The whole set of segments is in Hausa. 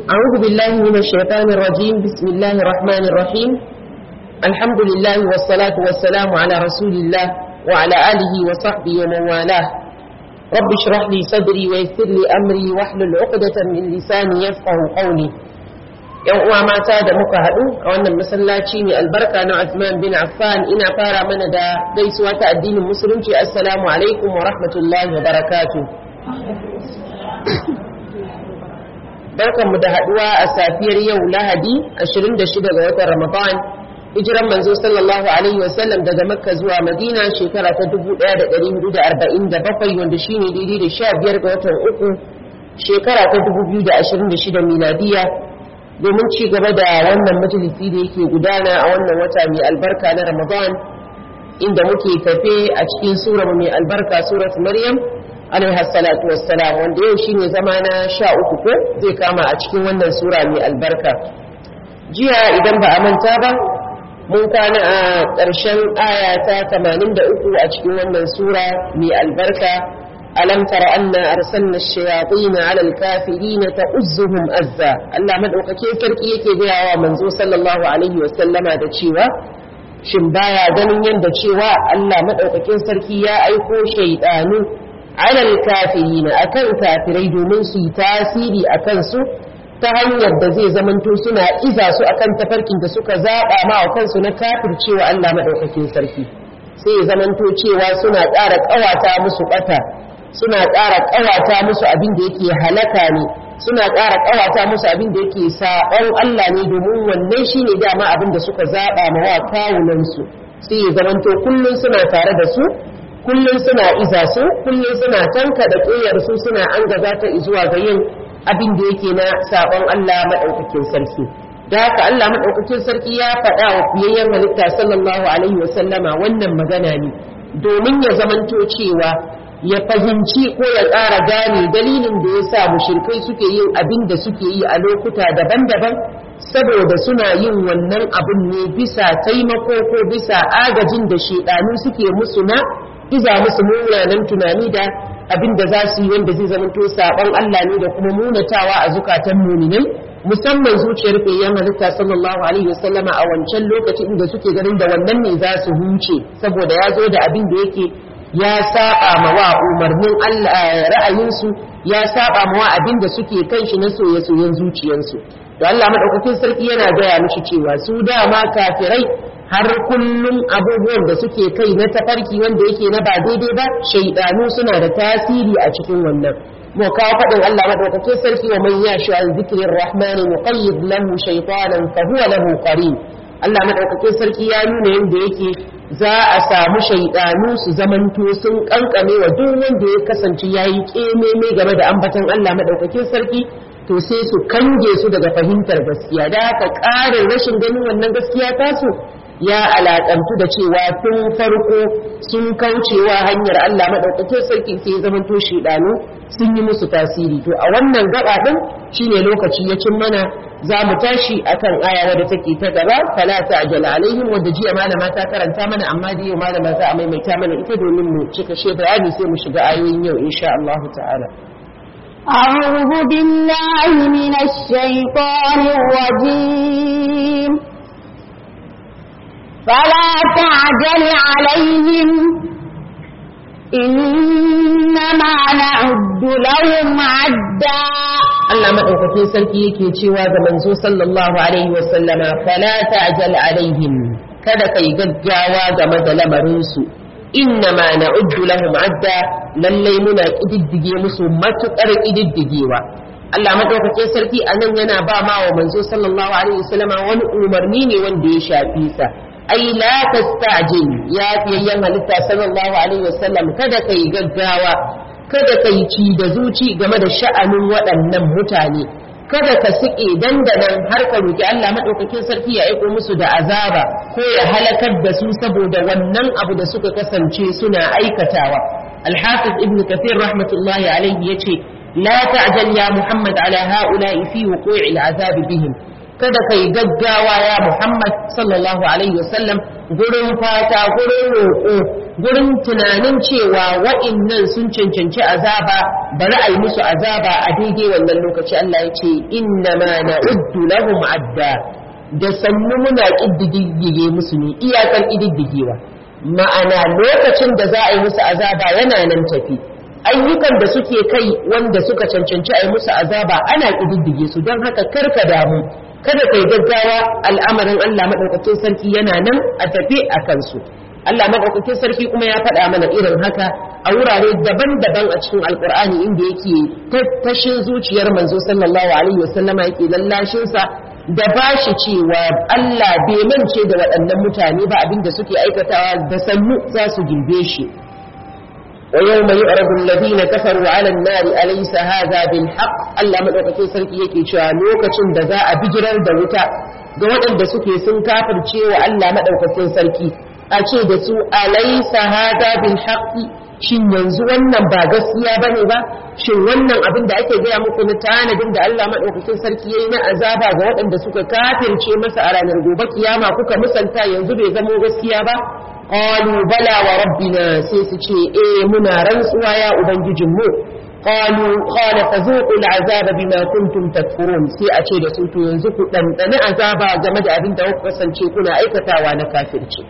أعوذ بالله من الشيطان الرجيم بسم الله الرحمن الرحيم الحمد لله والصلاة والسلام على رسول الله وعلى آله وصحبه ومن والاه رب اشرح لي صدري ويسر لي أمري واحلل عقدة من لساني يفقه قولي yan uwa mata da muka haɗu a wannan masallaci mai albarka na Uthman bin Affan ina fara mana da gaisuwa ta addinin musulunci assalamu alaikum wa rahmatullahi wa barakatuh barkanmu da haɗuwa a safiyar yau lahadi 26 ga watan ramadan hijiran manzo sallallahu alaihi wasallam daga makka zuwa madina shekara ta 1447 wanda shine daidai da 15 ga watan uku shekara ta 2026 miladiya domin ci gaba da wannan majalisi da yake gudana a wannan wata mai albarka na Ramadan inda muke tafe a cikin sura mai albarka surat Maryam alaiha salatu wassalam wanda yau shine zama na sha uku ko zai kama a cikin wannan sura mai albarka jiya idan ba a manta ba mun kwana a ƙarshen aya ta 83 a cikin wannan sura mai albarka ألم تر أن أرسلنا الشياطين على الكافرين تؤزهم أزا الله مدعوك كي كركي يكي بيا ومنزو صلى الله عليه وسلم هذا تشيوا shin baya ganin yadda cewa Allah madaukakin sarki ya aiko shaidanu alal kafirina akan kafirai domin su yi tasiri akan su ta hanyar da zai zamanto suna iza su akan tafarkin da suka zaba ma wa kansu na kafircewa Allah madaukakin sarki sai ya zamanto cewa suna ƙara ƙawata musu ɓata suna ƙara ƙawata musu abin da yake halaka ne suna ƙara ƙawata musu abin da yake saɓon Allah ne domin wannan shi ne dama abin da suka zaɓa ma wa kawunansu sai ya zamanto kullum suna tare da su kullum suna iza su kullum suna tanka da ƙiyar su suna an gaza ta zuwa ga yin abin da yake na saɓon Allah maɗaukakin sarki da haka Allah maɗaukakin sarki ya faɗa wa fiyayyen halitta sallallahu alaihi wasallama wannan magana ne domin ya zamanto cewa ya fahimci ko ya ƙara gane dalilin da ya sa mushrikai suke yin abin da suke yi a lokuta daban-daban saboda suna yin wannan abin ne bisa taimako ko bisa agajin da shedanu suke musu na iza musu munanan tunani da abin da za su yi wanda zai zamanto saɓon Allah ne da kuma munatawa a zukatan muminai musamman zuciyar fayyan halitta sallallahu alaihi wasallama a wancan lokacin da suke ganin da wannan ne za su huce saboda ya zo da abin da yake ya saba ma wa umarnin Allah ra'ayinsu ya saba ma wa abin da suke kan shi na soye-soyen zuciyarsu to Allah madaukakin sarki yana gaya mishi cewa su dama kafirai har kullum abubuwan da suke kai na tafarki wanda yake na ba daidai ba shaidanu suna da tasiri a cikin wannan mu kawo faɗin Allah madaukakin sarki wa man yashi an zikrir rahmani muqayyid lahu shaytanan fa huwa lahu qarin Allah madaukakin sarki ya nuna yadda yake za a samu shaidanu su zamanto sun kankame wa duk wanda ya kasance yayi kememe game da ambaton Allah madaukakin sarki to sai su kange su daga fahimtar gaskiya da haka ƙarin rashin ganin wannan gaskiya tasu ya alaƙantu da cewa tun farko sun kaucewa hanyar Allah maɗaukakin sarki sai ya zamanto shaidanu sun yi musu tasiri to a wannan gaba ɗin shine lokaci ya cin mana za mu tashi akan aya wadda take ta gaba fala ta'jal alaihim wadda jiya malama ta karanta mana amma da yau malama za a maimaita mana ita domin mu cika she bayani sai mu shiga ayoyin yau insha Allah ta'ala أعوذ بالله من الشيطان الرجيم فلا تعجل عليهم إنما نعد لهم عدا Allah maɗaukakin sarki yake cewa ga manzo sallallahu alaihi wa sallama fala ta'jal alaihim kada kai gaggawa game da lamarin su inna ma na'uddu lahum adda lallai muna kididdige musu matukar kididdigewa Allah maɗaukakin sarki anan yana ba ma wa manzo sallallahu alaihi wa sallama wani umarni ne wanda ya shafi sa ai la tastajil ya fiyayyan halitta sallallahu alaihi wa sallam kada kai gaggawa kada ka yi ci da zuci game da sha'anin waɗannan mutane kada ka siƙe dandanan har ka roki Allah maɗaukakin sarki ya aiko musu da azaba ko ya halakar da su saboda wannan abu da suka kasance suna aikatawa alhafiz ibn kathir rahmatullahi alaihi yace la ta'jal ya muhammad ala ha'ula'i fi wuqu'i al'azab bihim kada kai gaggawa ya muhammad sallallahu alaihi wasallam gurin fata gurin roƙo gurin tunanin cewa wa'innan sun cancanci azaba bari a yi musu azaba a daidai wannan lokaci Allah ya ce inna ma na'uddu lahum adda da sannu muna ƙididdige musu ne iyakar ƙididdigewa ma'ana lokacin da za a yi musu azaba yana nan tafi ayyukan da suke kai wanda suka cancanci a yi musu azaba ana ƙididdige su don haka karka damu kada kai gaggawa al'amarin Allah maɗaukakin sarki yana nan a tafi a kansu Allah maɗaukakin sarki kuma ya faɗa mana irin haka a wurare daban-daban a cikin alkur'ani inda yake tattashin zuciyar manzo sallallahu alaihi wasallama yake lallashinsa da ba shi cewa Allah bai mance da waɗannan mutane ba abinda suke aikatawa da sannu za su girbe shi wa yawma yu'radu alladhina kafaru 'ala an-nari alaysa hadha bil haqq Allah madaukakin sarki yake cewa lokacin da za a bijirar da wuta ga waɗanda suke sun kafirce wa Allah madaukakin sarki a ce da su alaysa hadha bil haqq shin yanzu wannan ba gaskiya bane ba shin wannan abin da ake gaya muku na tanadin da Allah madaukakin sarki yayi na azaba ga waɗanda suka kafirce masa a ranar gobe kiyama kuka musanta yanzu bai zamo gaskiya ba qalu bala wa rabbina sai su ce eh muna rantsuwa ya ubangijin mu qalu qala fazuqu al'azaba bima kuntum takfurun sai a ce da su to yanzu ku dandane azaba game da abin da kuka kasance kuna aikatawa na kafirci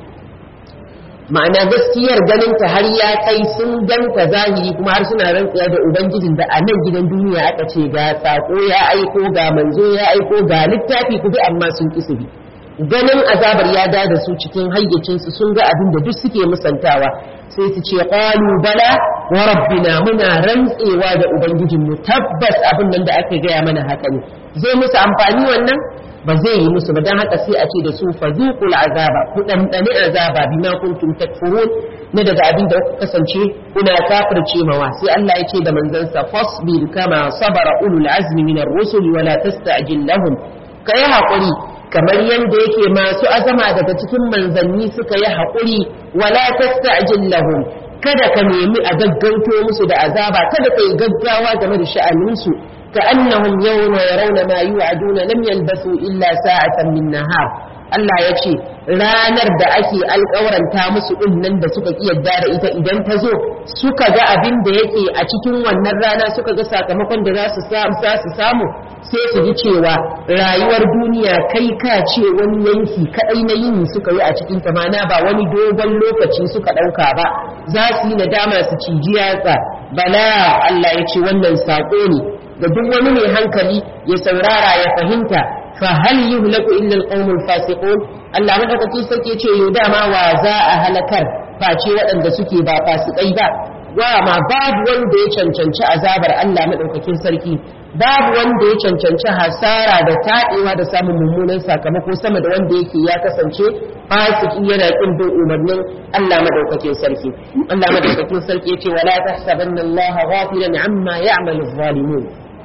ma'ana gaskiyar ganin ta har ya kai sun ganta zahiri kuma har suna rantsuwa da ubangijin da a nan gidan duniya aka ce ga sako ya aiko ga manzo ya aiko ga littafi ku bi amma sun ki su bi ganin azabar ya da da su cikin hayyacinsu sun ga abin da duk suke musantawa sai su ce qalu bala wa rabbina muna rantsewa da ubangijinmu tabbas abin nan da aka gaya mana haka ne zai musu amfani wannan ba zai yi musu ba don haka sai a ce da su fazuqul azaba ku dandane azaba bima kuntum takfurun na daga abin da kuka kasance kuna kafirce mawa sai Allah ya ce da manzansa fasbir kama sabara ulul azmi minar rusul wa la tasta'jil lahum kai hakuri kamar yadda yake masu azama daga cikin manzanni suka yi haƙuri wala tasta'jil lahum kada ka nemi a gaggauto musu da azaba kada ka yi gaggawa game da sha'aninsu ka annahum yawma yarawna ma yu'aduna lam yalbasu illa sa'atan min nahar Allah ya ce ranar da ake alƙawaranta musu ɗin nan da suka yadda da ita idan ta zo suka ga abin da yake a cikin wannan rana suka ga sakamakon da za su samu sai su ji cewa rayuwar duniya kai ka ce wani yanki kaɗai na yini suka yi a cikin ta mana ba wani dogon lokaci suka ɗauka ba za su yi nadama su ciji yatsa bala Allah ya ce wannan saƙo ne da duk wani mai hankali ya saurara ya fahimta فهل يهلك إلا القوم الفاسقون Allah madaukakin sarki ce yau dama wa za a halakar face waɗanda suke ba fasikai ba wa ma babu wanda ya cancanci azabar Allah madaukakin sarki babu wanda ya cancanci hasara da taɗewa da samun mummunan sakamako sama da wanda yake ya kasance fasiki yana kin bin umarnin Allah madaukakin sarki Allah madaukakin sarki yace wala tahsabanna Allah ghafilan amma ya'malu adh-dhalimun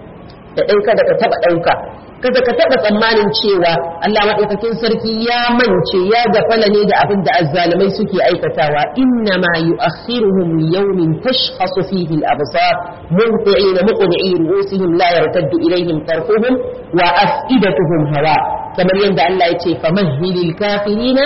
da ɗauka da ka taɓa ɗauka kada ka taɓa tsammanin cewa Allah maɗaukakin sarki ya mance ya gafala ne da abin da azzalumai suke aikatawa inna ma yu'akhiruhum li yawmin tashkhasu fihi al-absar munti'ina muqni'i ru'usihim la yartaddu ilayhim tarfuhum wa af'idatuhum hawa kamar yadda Allah ya ce famahhilil kafirina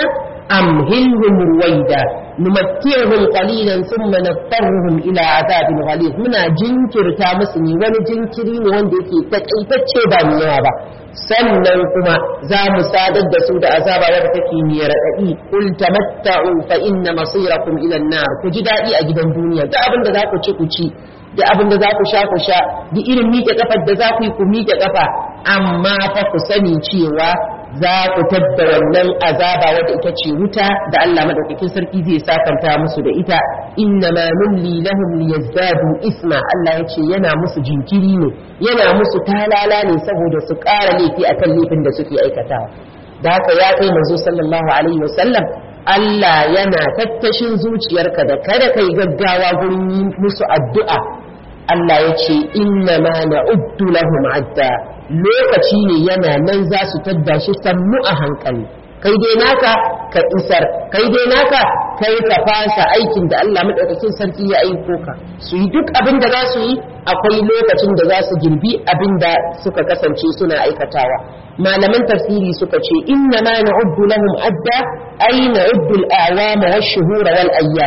أمهلهم رويدا نمتعهم قليلا ثم نضطرهم إلى عذاب غليظ منا جنكر تامسني wani jinkiri ne wanda yake takaitacce ba mai yawa ba sannan kuma za mu sadar da su da azaba wadda take mai raɗaɗi kul tamatta'u fa inna masirakum ila an-nar ku ji daɗi a gidan duniya da abin da za ku ci ku ci da abin da za ku sha ku sha da irin miƙe kafar da za ku yi ku miƙe kafa amma fa ku sani cewa za ku tadda wannan azaba wadda ita ce wuta da Allah madaukakin sarki zai sakanta musu da ita inna ma nulli lahum liyazdadu isma Allah ya ce yana musu jinkiri ne yana musu talala ne saboda su ƙara laifi akan laifin da suke aikatawa da haka ya kai manzo sallallahu alaihi wasallam Allah yana tattashin zuciyarka da kada kai gaggawa gurin yi musu addu'a Allah ya ce inna ma na'uddu lahum adda lokaci ne yana nan za su tadda shi sannu a hankali kai dai naka ka isar kai dai naka kai ka fasa aikin da Allah madaukakin sarki ya aiko ka su yi duk abin da za su yi akwai lokacin da za su girbi abin da suka kasance suna aikatawa malaman tafsiri suka ce inna ma na'uddu lahum adda ay na'uddu al-a'wama wash-shuhura wal ayyam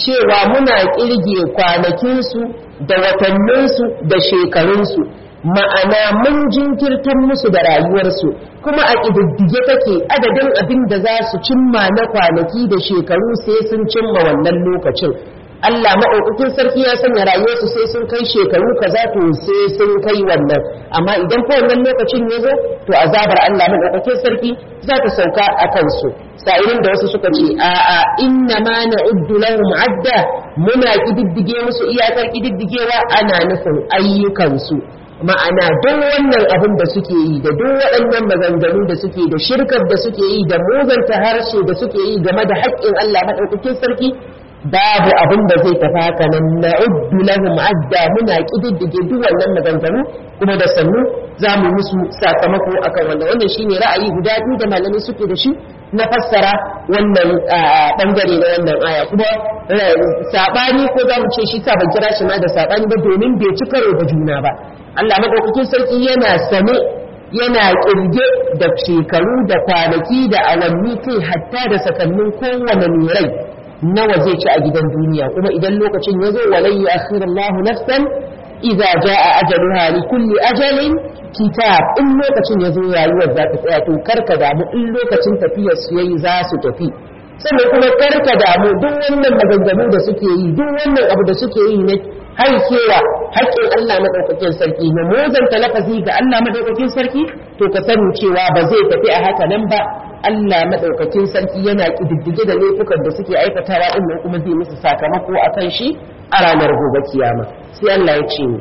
cewa muna kirge kwanakinsu da watanninsu da shekarunsu ma'ana mun jinkirtar musu da rayuwarsu kuma a ƙididdige take adadin abin da za su cimma na kwanaki da shekaru sai sun cimma wannan lokacin Allah maɗaukakin sarki ya sanya rayuwarsu sai sun kai shekaru kaza to sai sun kai wannan amma idan fa wannan lokacin ya zo to azabar Allah maɗaukakin sarki za ta sauka a kansu sa'irin da wasu suka ce a a inna ma na'uddu lahum adda muna kididdige musu iyakar kididdigewa ana nufin ayyukansu ma'ana duk wannan abin da suke yi da duk waɗannan maganganu da suke da shirkar da suke yi da muzanta harshe da suke yi game da haƙƙin Allah maɗaukakin sarki babu abin da zai tafi haka nan na'uddu lahum adda muna kididdige duk wannan maganganu kuma da sannu za mu musu sakamako akan wannan wannan shine ra'ayi guda biyu da malamai suke da shi na fassara wannan bangare na wannan aya kuma sabani ko za mu ce shi sa ban kira shi ma da sabani ba domin bai ci karo da juna ba Allah madaukakin sarki yana sane yana kirge da shekaru da kwanaki da awanni kai hatta da sakannin kowane mai rai nawa zai ci a gidan duniya kuma idan lokacin ya zo walai yu'akhiru Allahu nafsan idza jaa ajaluha li kulli ajalin kitab in lokacin ya zo rayuwar za ta tsaya to karka damu in lokacin tafiyar su yayi za su tafi sannan kuma karka damu duk wannan maganganu da suke yi duk wannan abu da suke yi na haikewa haƙƙin Allah madaukakin sarki na mozanta lafazi ga Allah madaukakin sarki to ka sani cewa ba zai tafi a haka nan ba Allah madaukakin sarki yana kididdige da laifukan da suke aikatawa din nan kuma zai musu sakamako akan shi a ranar gobe kiyama sai Allah ya ce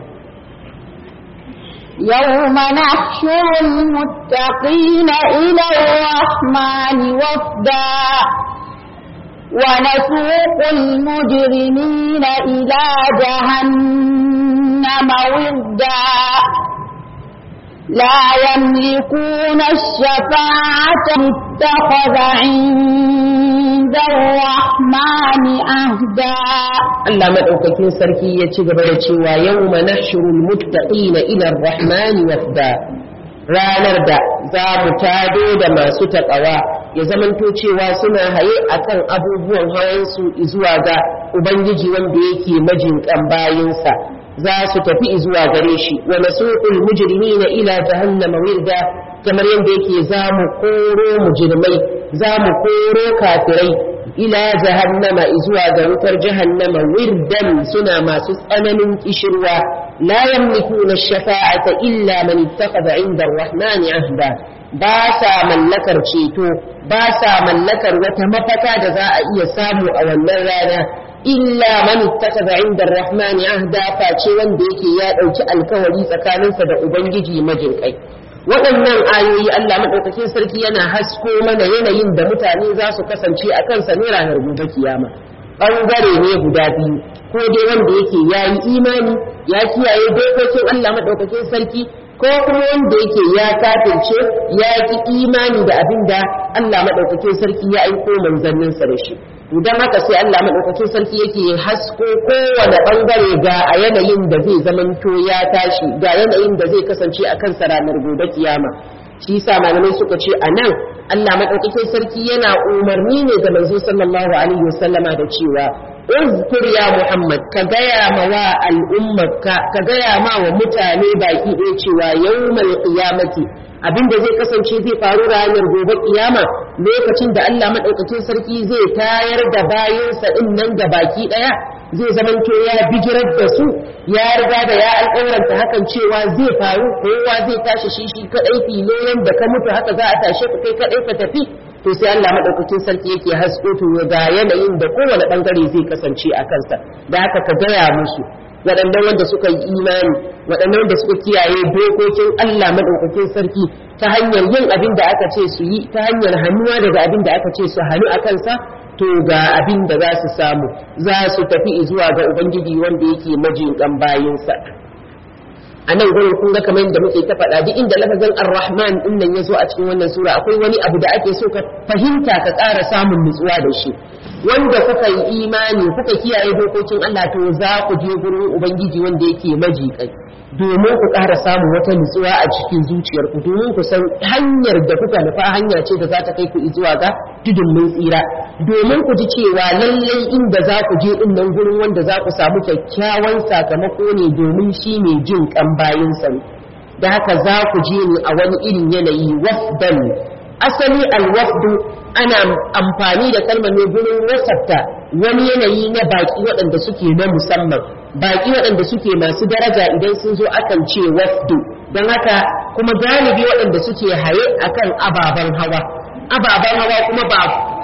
يوم نحشر المتقين إلى الرحمن وفدا ونسوق المجرمين إلى جهنم وردا لا يملكون الشفاعة اتخذ عند الرحمن أهدا Allah madaukakin sarki ya ci gaba da cewa yawma nahshurul muttaqina ila ar-rahman wafda ranar da za mu tado da masu taƙawa ya zamanto cewa suna haye akan abubuwan hawansu zuwa ga ubangiji wanda yake majinƙan bayinsa za su tafi zuwa gare shi wa nasuqul mujrimina ila jahannama wirda kamar yadda yake za mu koro mujrimai za mu koro kafirai ila jahannama zuwa ga wutar jahannama wirdan suna masu tsananin kishirwa la yamlikuna shafa'ata illa man ittakhadha 'inda ar-rahmani ahda ba sa mallakar ceto ba sa mallakar wata mafaka da za a iya samu a wannan rana illa man ittakhadha 'inda ar-rahmani ahda face wanda yake ya dauki alkawari tsakaninsa da ubangiji majinkai waɗannan ayoyi Allah maɗaukakin sarki yana hasko mana yanayin da mutane za su kasance a kansa ne ranar gobe kiyama ɓangare ne guda biyu ko dai wanda yake ya yi imani ya kiyaye dokokin Allah maɗaukakin sarki ko kuma wanda yake ya kafirce ya ki imani da abin da Allah maɗaukakin sarki ya aiko manzanninsa da shi idan haka sai Allah maɗaukakin sarki yake hasko kowane ɓangare ga a yanayin da zai zamanto ya tashi ga yanayin da zai kasance a kansa ranar gobe kiyama shi yasa malamai suka ce a nan Allah maɗaukakin sarki yana umarni ne ga manzo sallallahu alaihi wasallama da cewa uzkur ya Muhammad ka gaya ma wa al'ummarka ka gaya ma wa mutane baki ɗaya cewa yawmal qiyamati abinda zai kasance zai faru ranar gobe kiyama lokacin da Allah madaukakin sarki zai tayar da bayansa din nan ga baki daya zai zamanto ya bijirar da su ya riga da ya alƙawaranta hakan cewa zai faru kowa zai tashi shi shi kadai filo da ka mutu haka za a tashe ka kai kadai ka tafi to sai Allah madaukakin sarki yake hasko to ga yanayin da kowane bangare zai kasance a kansa da haka ka gaya musu waɗannan wanda suka yi imani waɗannan wanda suka kiyaye dokokin Allah madaukakin sarki ta hanyar yin abin da aka ce su yi ta hanyar hannuwa daga abin da aka ce su hannu a kansa to ga abin da za su samu za su tafi zuwa ga ubangiji wanda yake majinkan bayinsa a nan gurin kun ga kamar yadda muke ta faɗa duk inda lafazin ar-rahman din nan ya zo a cikin wannan sura akwai wani abu da ake so ka fahimta ka ƙara samun nutsuwa da shi wanda kuka yi imani kuka kiyaye dokokin Allah to za ku je gurin ubangiji wanda yake majiƙai domin ku ƙara samun wata nutsuwa a cikin zuciyarku domin ku san hanyar da kuka nufa hanya ce da za ta kai ku zuwa ga tudun mun tsira domin ku ji cewa lallai inda za ku je din nan gurin wanda za ku samu kyakkyawan sakamako ne domin shi ne jin kan bayinsa ne da haka za ku je ne a wani irin yanayi wafdan asali alwafdu ana amfani da kalmar ne gurin wasafta wani yanayi na baki waɗanda suke na musamman baki waɗanda suke masu daraja idan sun zo akan ce wafdu don haka kuma galibi waɗanda suke haye akan ababen hawa ababen hawa kuma ba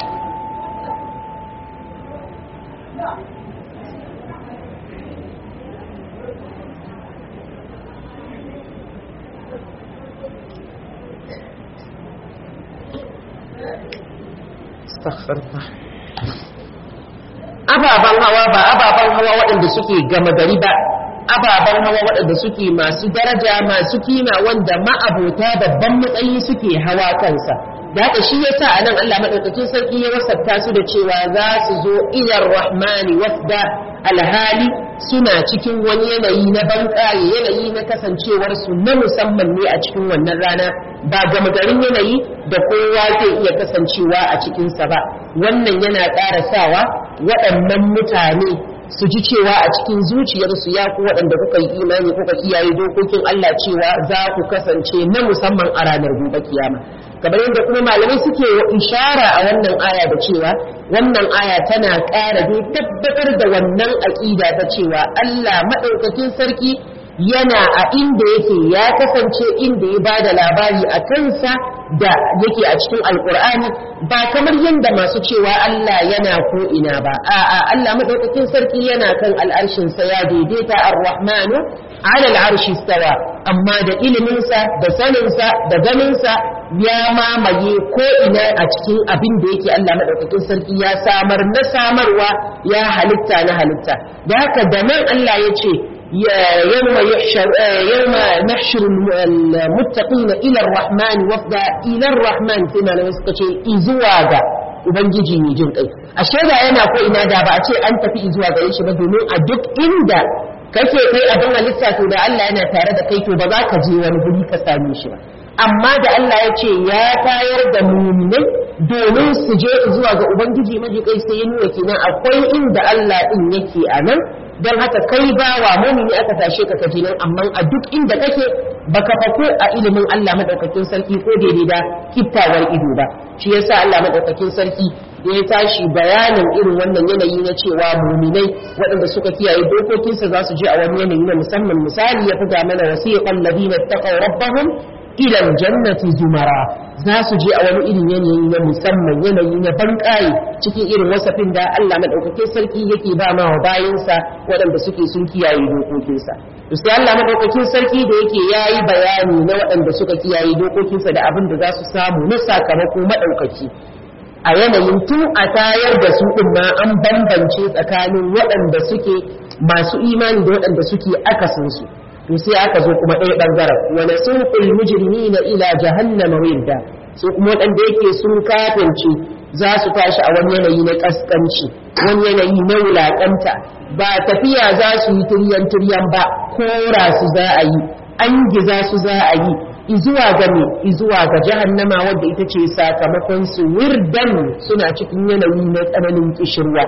ababen hawa ba ababen hawa waɗanda suke gama gari ba ababen hawa waɗanda suke masu daraja masu kima wanda ma'abota babban matsayi suke hawa kansa da haka shi yasa a nan Allah madaukakin sarki ya wasafta su da cewa za su zo ilar rahmani wafda alhali suna cikin wani yanayi na banƙaye yanayi na kasancewar su na musamman ne a cikin wannan rana ba gama garin yanayi da kowa zai iya kasancewa a cikinsa ba wannan yana ƙara sawa waɗannan mutane su ji cewa a cikin zuciyarsu ya ku waɗanda kuka yi imani kuka kiyaye dokokin Allah cewa za ku kasance na musamman a ranar gobe kiyama kamar yadda kuma malamai suke ishara a wannan aya da cewa wannan aya tana ƙara dai tabbatar da wannan aƙida ta cewa Allah maɗaukakin sarki yana a inda yake ya kasance inda ya bada labari a kansa da yake a cikin alkur'ani ba kamar yadda masu cewa Allah yana ko ina ba a'a Allah madaukakin sarki yana kan al'arshin sa ya daidaita ar-rahmanu ala al'arshi stawa amma da iliminsa da saninsa da ganinsa ya mamaye ko ina a cikin abin da yake Allah madaukakin sarki ya samar na samarwa ya halitta na halitta da haka da nan Allah ya ce يوم يحشر يوم نحشر المتقين الى الرحمن وفدا الى الرحمن فيما لو sukace izuwa ga ubangiji mai jin kai ashe da yana ko ina da ba a ce an tafi izuwa gare shi ba domin a duk inda kake kai abin halitta to da Allah yana tare da kai to ba za ka je wani guri ka same shi ba amma da Allah ya ce ya tayar da muminai domin su je zuwa ga ubangiji maji kai sai ya nuna kenan akwai inda Allah din yake a nan don haka kai ba wa mumini aka tashe ka kaji nan amma a duk inda kake baka fako a ilimin Allah madaukakin sarki ko daidai da kittawar ido ba shi yasa Allah madaukakin sarki da ya tashi bayanin irin wannan yanayi na cewa muminai waɗanda suka kiyaye dokokinsa za su je a wani yanayi na musamman misali ya buga mana wasiqan ladina taqaw rabbahum ila aljannati zumara za su je a wani irin yanayi na musamman yanayi na banƙaye cikin irin wasafin da Allah madaukakin sarki yake ba ma wa bayansa waɗanda suke sun kiyaye dokokinsa to sai Allah madaukakin sarki da yake yayi bayani na waɗanda suka kiyaye dokokinsa da abin da za su samu na sakamako madaukaki a yanayin tun a tayar da su ɗin ma an bambance tsakanin waɗanda suke masu imani da waɗanda suke akasinsu to sai aka zo kuma ɗaya ɓangaren wani sunƙul mujrimi na ila jahannama wirda su kuma waɗanda yake sun kafirce za su tashi a wani yanayi na ƙasƙanci wani yanayi na wulaƙanta ba tafiya za su yi turyan turyan ba kora su za a yi an giza su za a yi izuwa ga me izuwa ga jahannama wadda ita ce sakamakon su wirdan suna cikin yanayi na tsananin kishirwa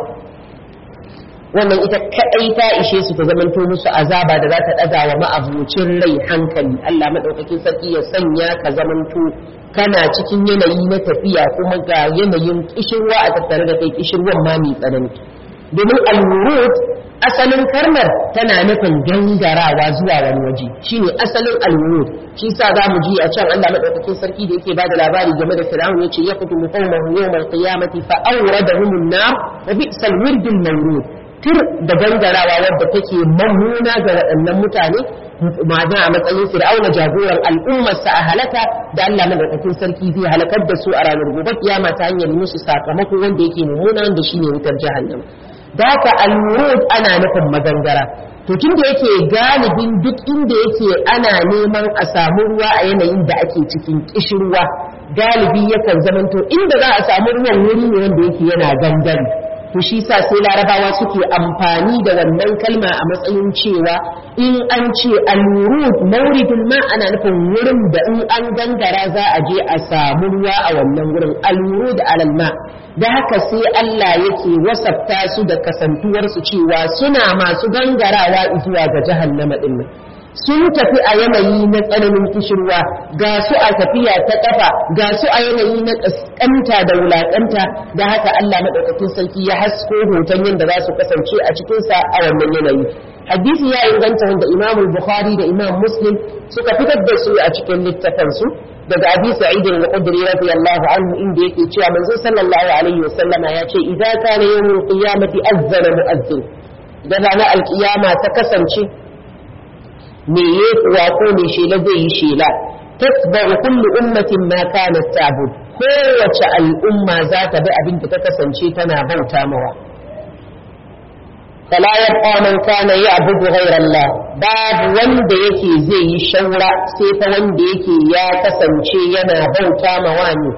wannan ita kadai ta ishe su ta zamanto musu azaba da za ta daga wa ma'abucin rai hankali Allah madaukakin sarki ya sanya ka zamanto kana cikin yanayi na tafiya kuma ga yanayin kishirwa a tattare da kai kishirwan ma mai tsanani domin al-wurud asalin karmar tana nufin gangarawa zuwa wani waje shine asalin al-wurud shi sa za mu ji a can Allah madaukakin sarki da yake bada labari game da Fir'aun yace yaqutu qaumahu yawm al-qiyamati fa awradahum an-nar wa bi'sal wirdul mawrud tur da gangarawa wadda take mammuna ga waɗannan mutane ma'ana a matsayin fir'auna jagoran al'ummarsa a halaka da Allah madaukakin sarki zai halakar da su a ranar gobe kiyama ta hanyar musu sakamako wanda yake mummuna wanda shine wutar jahannama da haka al-murud ana nufin magangara to tun da yake galibin duk inda yake ana neman a samu ruwa a yanayin da ake cikin kishirwa galibi yakan zamanto inda za a samu ruwan wuri ne wanda yake yana gangare to shi sa sai larabawa suke amfani da wannan kalma a matsayin cewa in an ce al-wurud mawridul ma ana nufin wurin da in an gangara za a je a samu ruwa a wannan wurin al-wurud alal ma da haka sai Allah yake wasafta su da kasantuwar su cewa suna masu gangarawa zuwa ga jahannama din nan sun tafi a yanayi na tsananin kishirwa ga su a tafiya ta kafa ga su a yanayi na kaskanta da wulakanta da haka Allah madaukakin sarki ya hasko hoton yadda za su kasance a cikin sa a wannan yanayi hadisi ya inganta wanda Imam Bukhari da Imam Muslim suka fitar da su a cikin littafin su daga Abi Sa'id al-Khudri radiyallahu anhu inda yake cewa manzo sallallahu alaihi wasallam ya ce idza kana yawmul qiyamati azzana mu'azzin da ranar alkiyama ta kasance me ya kuwa ko me shela zai yi shela tasba'u kullu ummatin ma kanat ta'bud kowace al'umma za ta bi abin da ta kasance tana bauta mawa fala yabqa man kana ya'budu ghayra Allah babu wanda yake zai yi shaura sai fa wanda yake ya kasance yana bauta mawa ne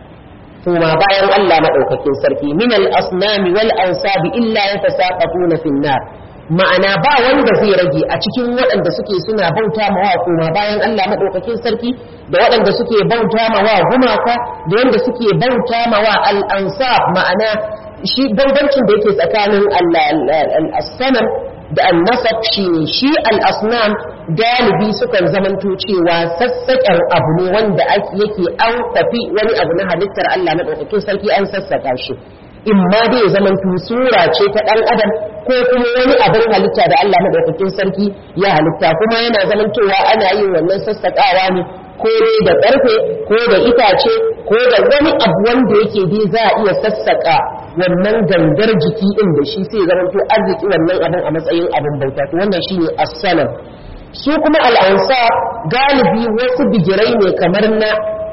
kuma bayan Allah madaukakin sarki min al-asnami wal ansabi illa yatasaqafuna fin nar ma'ana ba wanda zai rage a cikin waɗanda suke suna bauta mawa kuma bayan Allah maɗaukakin sarki da waɗanda suke bauta mawa gumaka da wanda suke bauta mawa al'ansaf ma'ana shi bambancin da yake tsakanin al'assanam da al-nasab shi ne shi al-asnam galibi sukan zamanto cewa sassaƙen abu ne wanda yake an tafi wani abu na halittar Allah maɗaukakin sarki an sassaƙa shi in ma dai zaman sura ce ta ɗan adam ko kuma wani abin halitta da Allah madaukakin sarki ya halitta kuma yana zamantowa ana yin wannan sassaƙawa ne ko dai da ƙarfe ko da itace ko da wani abu wanda yake dai za a iya sassaƙa wannan gangar jiki ɗin da shi sai zamanto arziki wannan abin a matsayin abin bauta to wannan shine as-salam su kuma al'ansa galibi wasu bigirai ne kamar na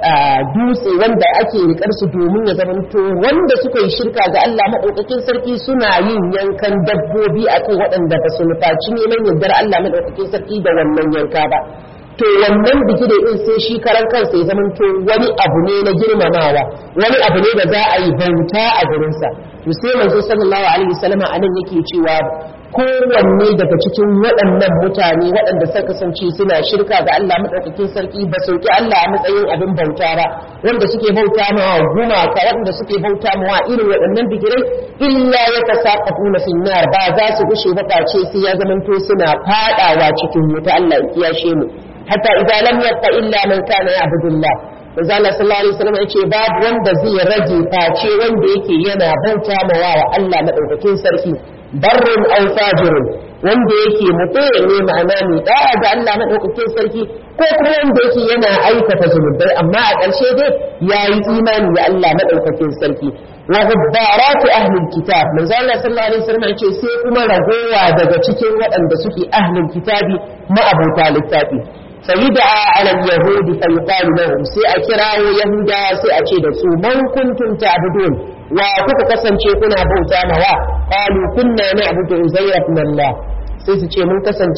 dutse wanda ake rikar su domin ya zamanto wanda suka yi shirka ga Allah madaukakin sarki suna yin yankan dabbobi akan waɗanda ba su nufaci neman yardar Allah madaukakin sarki da wannan yanka ba to wannan bigire din sai shi karan kansa ya zamanto wani abu ne na girmamawa wani abu ne da za a yi bauta a gurinsa to sai manzo sallallahu alaihi wasallam anan yake cewa kowanne daga cikin waɗannan mutane waɗanda suka kasance suna shirka ga Allah maɗaukakin sarki ba su ki Allah a matsayin abin bauta ba wanda suke bauta mawa gumaka waɗanda suke bauta mawa irin waɗannan bigirai illa ya tasaqafu na finnar ba za su gushe ba face sai ya zamanto suna fadawa cikin wuta Allah ya kiyashe mu hatta idza lam yaqa illa man kana ya'budullah manzo Allah sallallahu alaihi wasallam yace babu wanda zai rage face wanda yake yana bauta mawa wa Allah maɗaukakin sarki barrin aw fajirun wanda yake mutum ne ma'ana mai da'a ga Allah madaukakin sarki ko kuma wanda yake yana aikata zunubai amma a ƙarshe dai yayi imani da Allah madaukakin sarki wa gubbaratu ahli kitab manzo Allah sallallahu alaihi wasallam yace sai kuma ragowa daga cikin waɗanda suke ahlul kitabi ma'abuta littafi فيدعى على اليهود فيقال لهم سي أكراو يهودا سي أكيد سو من كنتم تعبدون وكوكو كسن كنا بوتا موا قالوا كنا نعبد عزير بن الله سي سي من كسن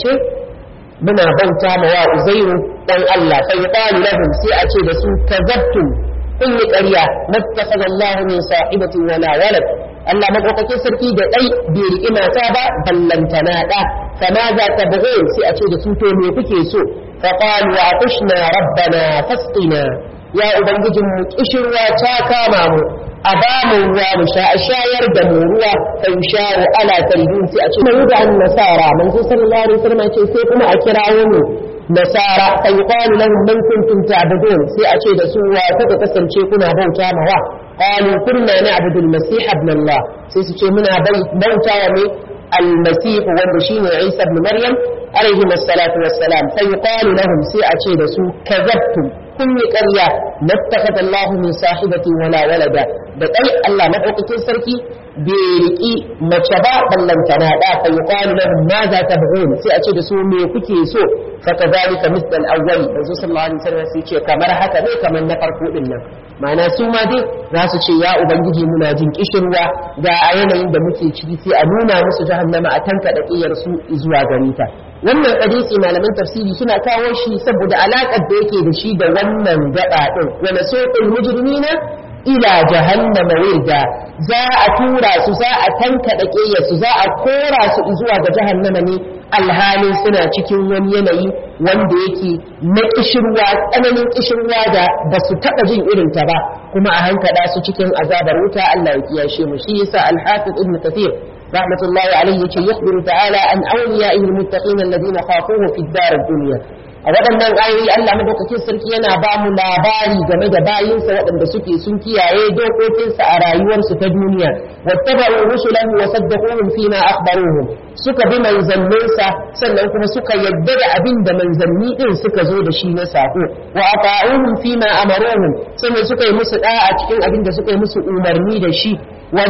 muna bauta ma wa uzairu dan Allah fa yuqalu lahum sai a ce da su kazabtum kun yi ƙarya mattakhadha Allah min sahibatin wala walad Allah madaukakin sarki da dai bai riƙi mata ba ballantana da fama za ta bugun sai a ce da su to me kuke so fa qalu atushna rabbana fasqina ya ubangijin mu kishirwa ta kama mu a ba mu ruwa mu sha a shayar da mu ruwa fa yusharu ala kalbin sai a ce mu da nasara manzo sallallahu alaihi wasallam ce sai kuma a kirawo mu nasara fa yuqalu lahum man kuntum ta'budun sai a ce da su wa kuka kasance kuna bauta mawa qalu kunna na'budu al-masih ibn Allah sai su ce muna bauta wa mai al-masih wanda shine Isa ibn Maryam alaihi wassalatu wassalam fa yuqalu lahum sai a ce da su kazabtum kun yi ƙarya mattakhadha Allah min sahibati wala walada da kai Allah madaukakin sarki bai riki mace ba ballantana da fa yuqalu lahum ma za tabghun sai a ce da su me kuke so fa kadhalika misl al-awwal manzo sallallahu alaihi wasallam sai ce kamar haka ne kamar na farko din nan ma'ana su ma dai za su ce ya ubangiji muna jin kishirwa ga a yanayin da muke ciki sai a nuna musu jahannama a tanka da kiyar su zuwa gare ta wannan hadisi malaman tafsiri suna kawo shi saboda alaƙar da yake da shi da wannan gaba din wa nasuqul mujrimina ila jahannama wirda za a tura su za a tankaɗa ƙeyarsu za a kora su zuwa ga jahannama ne alhalin suna cikin wani yanayi wanda yake na kishirwa tsananin kishirwa da ba su taɓa jin irinta ba kuma a hankada su cikin azabar wuta Allah ya kiyashe mu shi yasa al-hafiz ibn kathir rahmatullahi alayhi yace yakhbiru ta'ala an awliya'ihi al-muttaqin alladhina khafuhu fi ad-dar ad-dunya a waɗannan ayoyi Allah madaukakin sarki yana ba mu labari game da bayinsa waɗanda suke sun kiyaye dokokinsa a rayuwarsu ta duniya wattaba'u rusulahu wa saddaquhum fima akhbaruhum suka bi manzanninsa sannan kuma suka yadda da abin da manzanni din suka zo da shi na sako wa ata'uhum fima amaruhum sannan suka yi musu da'a cikin abin da suka yi musu umarni da shi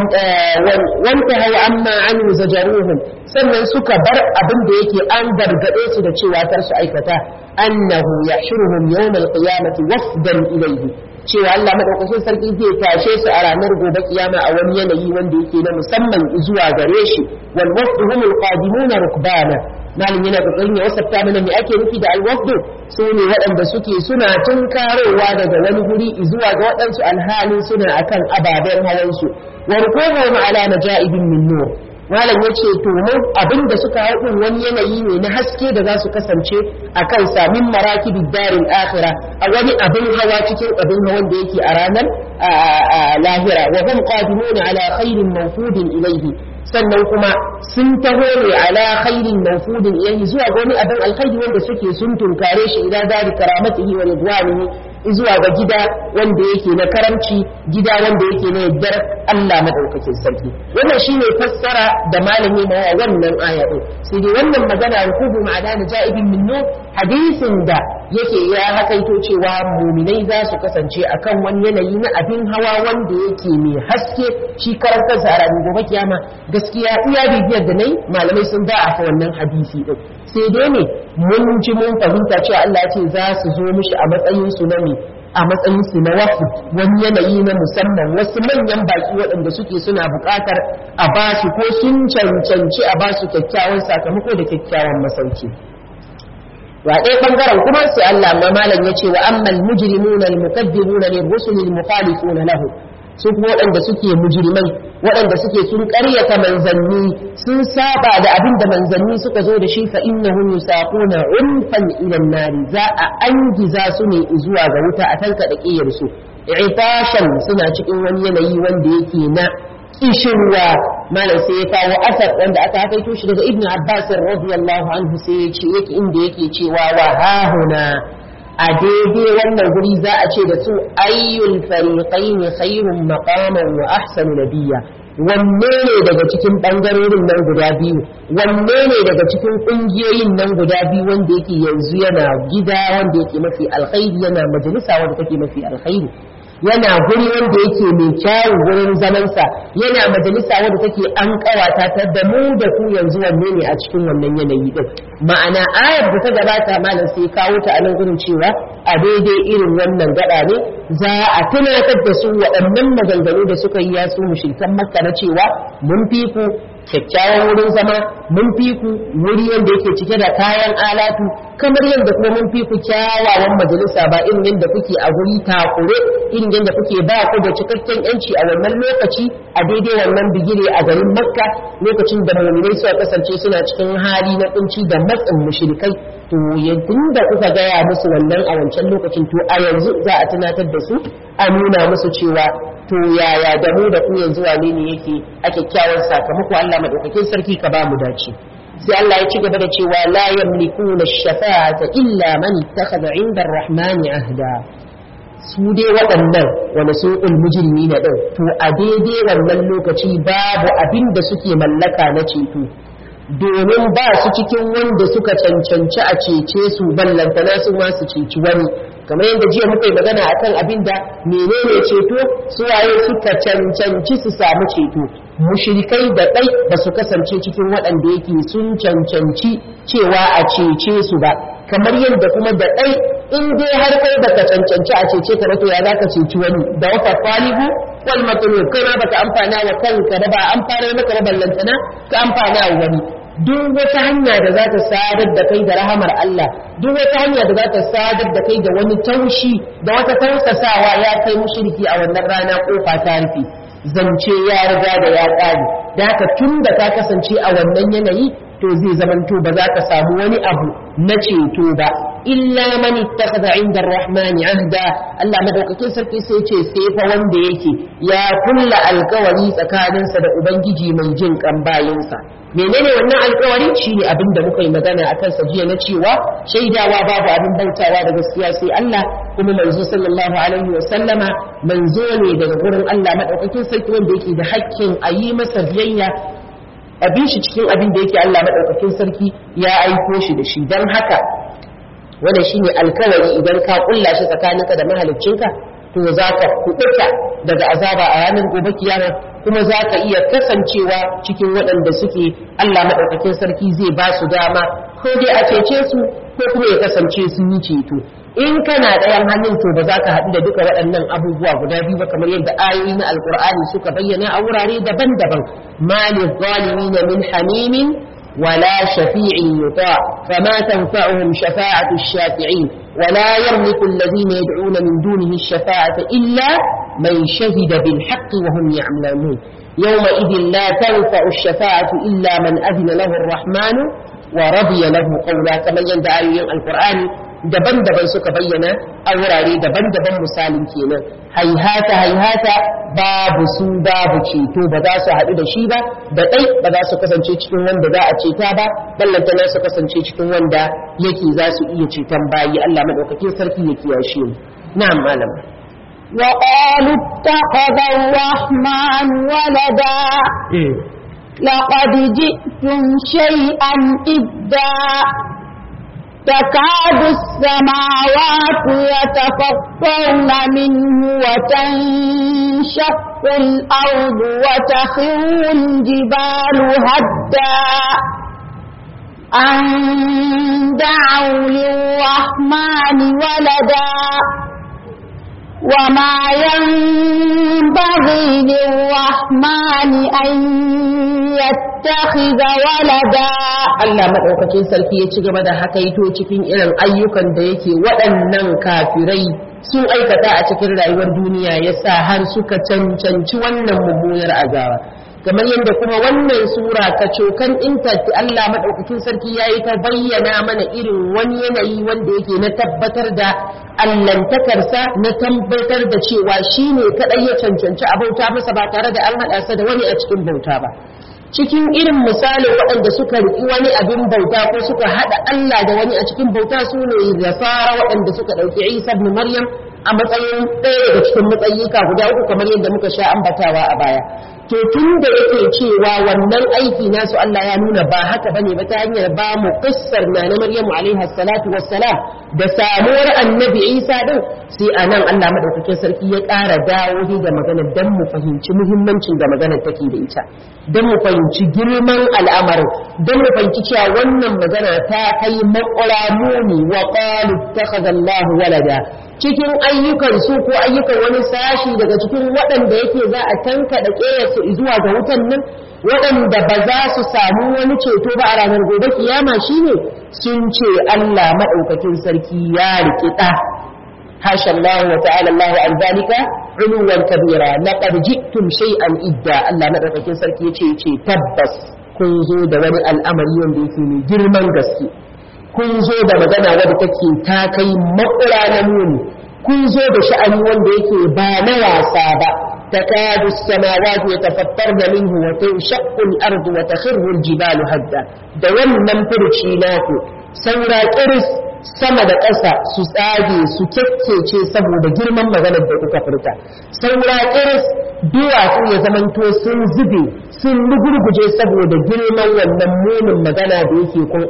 wanta hau amma an zajaruhum sannan suka bar abin da yake an gargaɗe su da cewa kar su aikata annahu yahshuruhum yawmal qiyamati wafdan ilayhi cewa Allah madaukakin sarki zai tashe su a ranar gobe kiyama a wani yanayi wanda yake na musamman zuwa gare shi wal wafdu humul qadimuna rukbana malin yana kokarin ya wasafta mana me ake nufi da alwafdu su ne waɗanda suke suna tunkarowa daga wani guri zuwa ga waɗansu alhalin suna akan ababen hawansu wa rukubuhum ala najaibin min nur malam ya ce to mu abin da suka haɗin wani yanayi ne na haske da za su kasance a kan samin maraki darin akhira a wani abin hawa cikin abin hawan da yake a ranar lahira wa hum qadimuna ala khairin mawfudin ilayhi sannan kuma sun taho ne ala khairin mawfudin ilayhi zuwa ga wani abin alkhairi wanda suke sun tunkare shi ila dari karamatihi wa ridwanihi zuwa ga gida wanda yake na karamci gida wanda yake na yaddar Allah madaukakin sarki wannan shine fassara da malami ma wannan aya din sai dai wannan magana rukubu ma'ana na ja'ibin min nur hadisin da yake ya hakaito cewa muminai za su kasance akan wani yanayi na abin hawa wanda yake mai haske shi karantar sa a ranar gobe kiyama gaskiya iya bibiyar da nayi malamai sun ba a wannan hadisi din sai dai ne mun ji mun fahimta cewa Allah ce za su zo mishi a matsayin su na me a matsayin su na wasu wani yanayi na musamman wasu manyan baki waɗanda suke suna buƙatar a ba su ko sun cancanci a ba su kyakkyawan sakamako da kyakkyawan masauki wa ɗaya ɓangaren kuma sai Allah ma malam ya ce wa ammal mujrimuna al-mukaddibuna lir-rusuli al-mukhalifuna lahu su kuma waɗanda suke mujrimai waɗanda suke sun ƙaryata manzanni sun saba da abin da manzanni suka zo da shi fa innahum yusaquna unfan ila nari za a angiza su ne zuwa ga wuta a tanka da ƙiyar su itashan suna cikin wani yanayi wanda yake na kishirwa malam sai ya kawo asar wanda aka hakaito shi daga ibnu abbas radiyallahu anhu sai ya ce yake inda yake cewa wa hahuna a daidai wannan guri za a ce da su ayyul fariqaini khairun maqaman wa ahsanu nabiyya wanne ne daga cikin bangarorin nan guda biyu wanne ne daga cikin kungiyoyin nan guda biyu wanda yake yanzu yana gida wanda yake mafi alkhairi yana majalisa wanda take mafi alkhairi yana guri wanda yake mai kyawun gurin zamansa yana majalisa wadda take an kawata ta da mu da ku yanzu wanne ne a cikin wannan yanayi din ma'ana ayar da ta gabata malam sai kawo ta a nan gurin cewa a daidai irin wannan gada ne za a tunatar da su waɗannan maganganu da suka yi yasu mushrikan makka na cewa mun fi ku kyakkyawan wurin zama mun fi ku wuri wanda yake cike da kayan alatu kamar yadda kuma mun fi ku kyawawan majalisa ba irin yadda kuke a guri takure irin yadda kuke ba ku da cikakken yanci a wannan lokaci a daidai wannan bigire a garin makka lokacin da muminai suka kasance suna cikin hali na kunci da matsin mushrikai to tun da kuka gaya musu wannan a wancan lokacin to a yanzu za a tunatar da su a nuna musu cewa to yaya da mu da ku yanzu wane ne yake a kyakkyawan sakamako Allah madaukakin sarki ka ba mu dace sai Allah ya ci gaba da cewa la yamlikuna shafa'ata illa man ittakhadha 'inda ar-rahmani ahda su dai waɗannan wani sun ulmujirmi na ɗin to a daidai wannan lokaci babu abin da suke mallaka na ceto domin ba su cikin wanda suka cancanci a cece su ballantana su ma su ceci wani kamar yadda jiya muka yi magana akan abin da menene ceto su waye suka cancanci su samu ceto mushrikai da ɗai ba su kasance cikin waɗanda yake sun cancanci cewa a cece su ba kamar yadda kuma da ɗai in dai har kai baka cancanci a cece ka to ya zaka ceci wani da wata kwalibu wal matlub kai ma baka amfana wa kanka da ba amfana maka ba ballantana ka amfana wa wani duk wata hanya da za ta sadar da kai da rahamar Allah duk wata hanya da za ta sadar da kai da wani taushi da wata tausasawa ya kai mushriki a wannan rana kofa ta rufe zance ya riga da ya ƙare da haka tun da ka kasance a wannan yanayi to zai zamanto ba za ka samu wani abu na ceto ba illa man ittakhadha 'inda ar-rahmani 'ahda Allah madaukakin sarki sai ce sai fa wanda yake ya kulla alkawari tsakaninsa da ubangiji mai jin kan bayinsa menene wannan alkawari shine abin da muka yi magana akan sa jiya na cewa shaidawa babu abin bautawa da gaskiya sai Allah kuma manzo sallallahu alaihi wa sallama manzo ne daga gurin Allah madaukakin sarki wanda yake da hakkin a yi masa biyayya abin shi cikin abin da yake Allah madaukakin sarki ya aiko shi da shi dan haka wannan shine alkawari idan ka kulla shi tsakaninka da mahaliccinka to za ka kuɓuta daga azaba a ranar gobe kiyama kuma za ka iya kasancewa cikin waɗanda suke Allah maɗaukakin sarki zai ba su dama ko dai a cece su ko kuma ya kasance sun yi ceto in kana ɗayan hannun to ba za ka haɗu da duka waɗannan abubuwa guda biyu ba kamar yadda ayoyi na alkur'ani suka bayyana a wurare daban-daban mali zalimin min hamimin ولا شفيع يطاع فما تنفعهم شفاعة الشافعين ولا يملك الذين يدعون من دونه الشفاعة إلا من شهد بالحق وهم يعلمون يومئذ لا تنفع الشفاعة إلا من أذن له الرحمن ورضي له قولا كما يندعي القرآن daban-daban suka bayyana a wurare daban-daban misalin kenan haihata haihata babu su babu ceto ba za su haɗu da shi ba da ɗai ba za su kasance cikin wanda za a ceta ba ballanta na su kasance cikin wanda yake za su iya ceton bayi Allah maɗaukakin sarki ya kiyashe mu na'am malam وقالوا اتخذ الرحمن ولدا لقد جئتم شيئا إدا تكاد السماوات يتفطرن منه وتنشق الأرض وتخر الجبال هدا أن دعوا للرحمن ولدا وما ينبغي للرحمن أن يتخذ ولدا Allah maɗaukakin sarki ya ci gaba da hakaito cikin irin ayyukan da yake waɗannan kafirai sun aikata a cikin rayuwar duniya ya sa har suka cancanci wannan mummunar azaba kamar yadda kuma wannan sura ta cokan intaci Allah maɗaukakin sarki ya yi ta bayyana mana irin wani yanayi wanda yake na tabbatar da allantakarsa na tabbatar da cewa shi ne kaɗai ya cancanci a bauta masa ba tare da an haɗa sa da wani a cikin bauta ba cikin irin misalin waɗanda suka riƙi wani abin bauta ko suka haɗa Allah da wani a cikin bauta su ne nasara waɗanda suka ɗauki Isa ibn Maryam a matsayin ɗaya daga cikin matsayika guda uku kamar yadda muka sha ambatawa a baya to tun da yake cewa wannan aiki nasu Allah ya nuna ba haka bane ba ta hanyar ba mu kissar na na Maryamu alaiha salatu wassalam da samuwar annabi Isa din sai anan Allah madaukakin sarki ya ƙara dawo da magana dan mu fahimci muhimmancin da magana take da ita dan mu fahimci girman al'amarin dan mu fahimci cewa wannan magana ta kai maƙura muni wa qalu ittakhadha Allahu walada cikin ayyukan su ko ayyukan wani sashi daga cikin waɗanda yake za a tankaɗa ƙeyarsu zuwa ga wutan nan waɗanda ba za su samu wani ceto ba a ranar gobe kiyama shine sun ce Allah maɗaukakin sarki ya riƙi ɗa hasha Allah wa ta'ala Allah an zalika uluwan kabira laqad ji'tum shay'an idda Allah maɗaukakin sarki yace yace tabbas kun zo da wani al'amari wanda yake mai girman gaske kun zo da magana wadda take ta kai makura na muni kun zo da sha'ani wanda yake ba na wasa ba تكاد السماوات يتفطرن منه وتنشق الأرض وتخر الجبال هدا da wannan furci naku saura kiris sama da ƙasa su tsage su kyakkece saboda girman maganar da kuka furta saura kiris duwatsu ya zamanto sun zube sun lugurguje saboda girman wannan munin magana da yake kun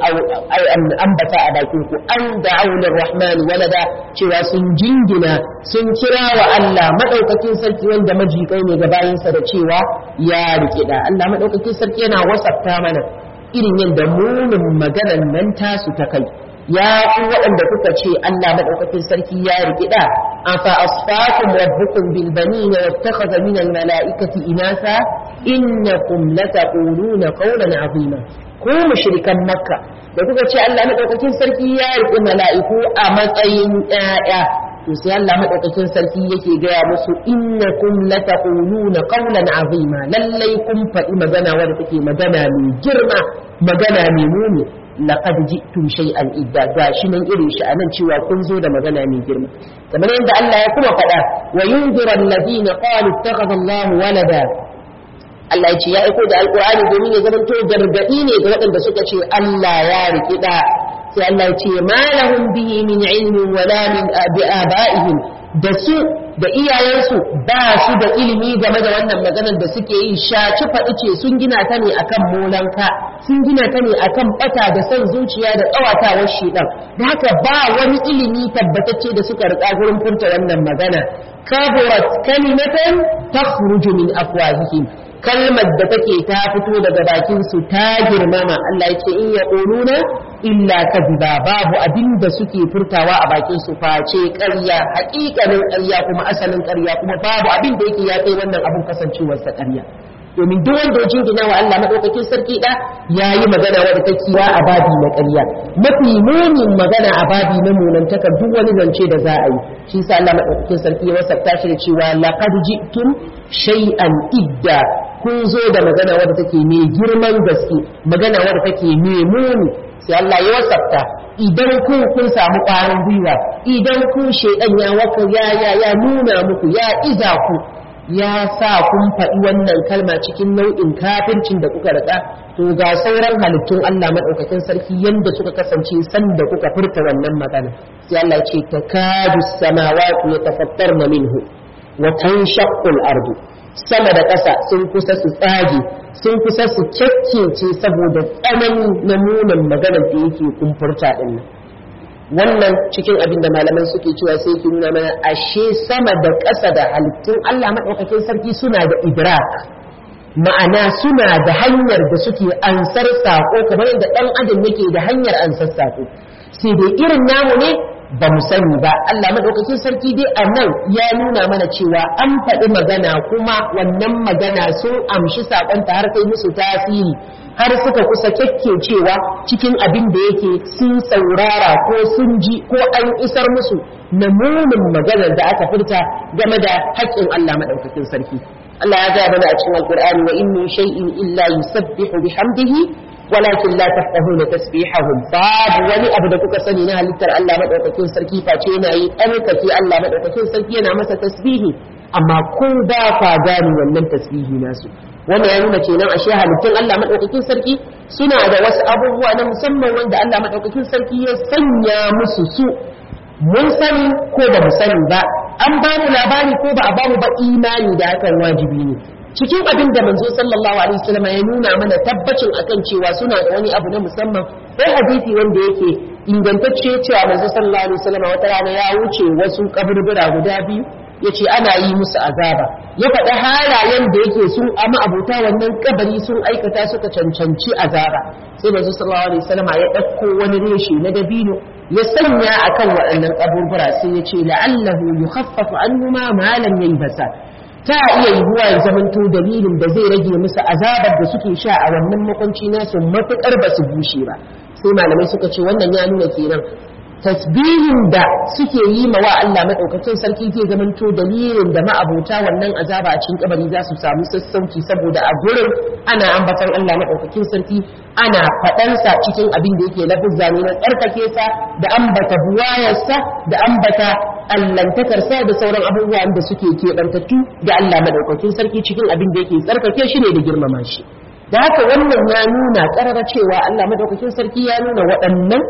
ambata a bakin ku an da aunar rahmani walada cewa sun jingina sun kira wa Allah madaukakin sarki wanda majikai ne ga bayinsa da cewa ya rikida Allah madaukakin sarki yana wasafta mana irin yadda munin maganan nan tasu ta kai ya ku waɗanda kuka ce Allah madaukakin sarki ya rikida afa asfakum rabbukum bil banin wattakhadha min al malaikati inasa innakum lataquluna qawlan azima ku mushrikan makka da kuka ce Allah madaukakin sarki ya riƙe mala'iku a matsayin ƴaƴa to sai Allah madaukakin sarki yake gaya musu innakum lataquluna qawlan azima lallai kun faɗi magana wadda take magana mai girma magana mai muni laqad ji'tum shay'an idda gashi nan irin shi anan cewa kun zo da magana mai girma kamar yadda Allah ya kuma faɗa wa yunzira alladhina qalu ittakhadha Allahu walada Allah ya ce ya aiko da alqur'ani domin ya zamanto gargadi ne ga waɗanda suka ce Allah ya riki da sai Allah ya ce ma lahum bihi min ilmin wala min abaihim da su da iyayensu ba su da ilimi game da wannan maganar da suke yi shaci faɗi ce sun gina ta ne akan molanka sun gina ta ne akan bata da son zuciya da tsawatawar shedan da haka ba wani ilimi tabbatacce da suka rika gurin furta wannan magana kaburat kalimatan takhruju min afwahihim kalmar da take ta fito daga bakin su ta girmama Allah yake in ya quluna illa kadhiba babu abin da suke furtawa a bakin su face ƙarya haƙiƙanin ƙarya kuma asalin ƙarya kuma babu abin da yake ya kai wannan abin kasancewar sa ƙarya domin duk wanda ya jingina wa Allah madaukakin sarki da yayi magana wadda ta kiwa a babi na ƙarya mafi munin magana a babi na munantaka duk wani zance da za a yi shi sa Allah madaukakin sarki ya wasafta shi da cewa laqad ji'tum shay'an idda kun zo da magana wadda take mai girman gaske magana wadda take mai muni sai Allah ya wasafta idan ku kun samu ƙwarin gwiwa idan ku shaidan ya waka ya ya ya nuna muku ya iza ku ya sa kun faɗi wannan kalma cikin nau'in kafircin da kuka rika to ga sauran halittun Allah madaukakin sarki yanda suka kasance sanda kuka furta wannan magana sai Allah ya ce takadu samawati yatafattarna minhu wa tanshaqqu al-ardu sama da ƙasa sun kusa su tsage sun kusa su kyakkece saboda tsanani na munin maganar da yake kumfurta din nan wannan cikin abin da malaman suke cewa sai yake nuna mana ashe sama da ƙasa da halittun Allah maɗaukakin sarki suna da idrak ma'ana suna da hanyar da suke ansar sako kamar yadda ɗan adam yake da hanyar ansar sako sai dai irin namu ne ba mu sani ba Allah madaukakin sarki dai a nan ya nuna mana cewa an faɗi magana kuma wannan magana sun amshi saƙonta har kai musu tasiri har suka kusa cewa cikin abin da yake sun saurara ko sun ji ko an isar musu na munin maganar da aka furta game da haƙƙin Allah madaukakin sarki Allah ya gaya mana a cikin Alƙur'ani wa in min shay'in illa yusabbihu bihamdihi walakin la tafqahuna tasbihahum babu wani abu da kuka sani na halittar Allah madaukakin sarki face yana yi tsarkake Allah madaukakin sarki yana masa tasbihi amma ko ba ka gane wannan tasbihi nasu wannan ya nuna kenan ashe halittun Allah madaukakin sarki suna da wasu abubuwa na musamman wanda Allah madaukakin sarki ya sanya musu su mun sani ko ba mu sani ba an ba mu labari ko ba a ba mu ba imani da hakan wajibi ne cikin abin da manzo sallallahu alaihi wasallam ya nuna mana tabbacin akan cewa suna da wani abu na musamman sai hadisi wanda yake ingantacce cewa manzo sallallahu alaihi wasallam wata rana ya wuce wasu kaburbura guda biyu yace ana yi musu azaba ya faɗi halayen da yake sun ama abuta wannan kabari sun aikata suka cancanci azaba sai manzo sallallahu alaihi wasallam ya ɗauko wani reshe na dabino ya sanya akan waɗannan kaburbura sai ya ce la'allahu yukhaffafu annuma ma lam yaybasa ta iya yiwuwa ya zamanto dalilin da zai rage musu azabar da suke sha a wannan makwanci nasu matuƙar ba su bushe ba sai malamai suka ce wannan ya nuna kenan tasbihin da suke yi ma wa Allah madaukakin sarki zai zamanto dalilin da ma'abota wannan azaba a cikin kabari za su samu sassauci saboda a gurin ana ambatan Allah madaukakin sarki ana faɗansa cikin abin da yake lafizza ne na tsarkake sa da ambata buwayarsa da ambata allantakarsa da sauran abubuwan da suke keɓantattu da Allah madaukakin sarki cikin abin da yake tsarkake shi ne da girmama shi da haka wannan ya nuna ƙarara cewa Allah madaukakin sarki ya nuna waɗannan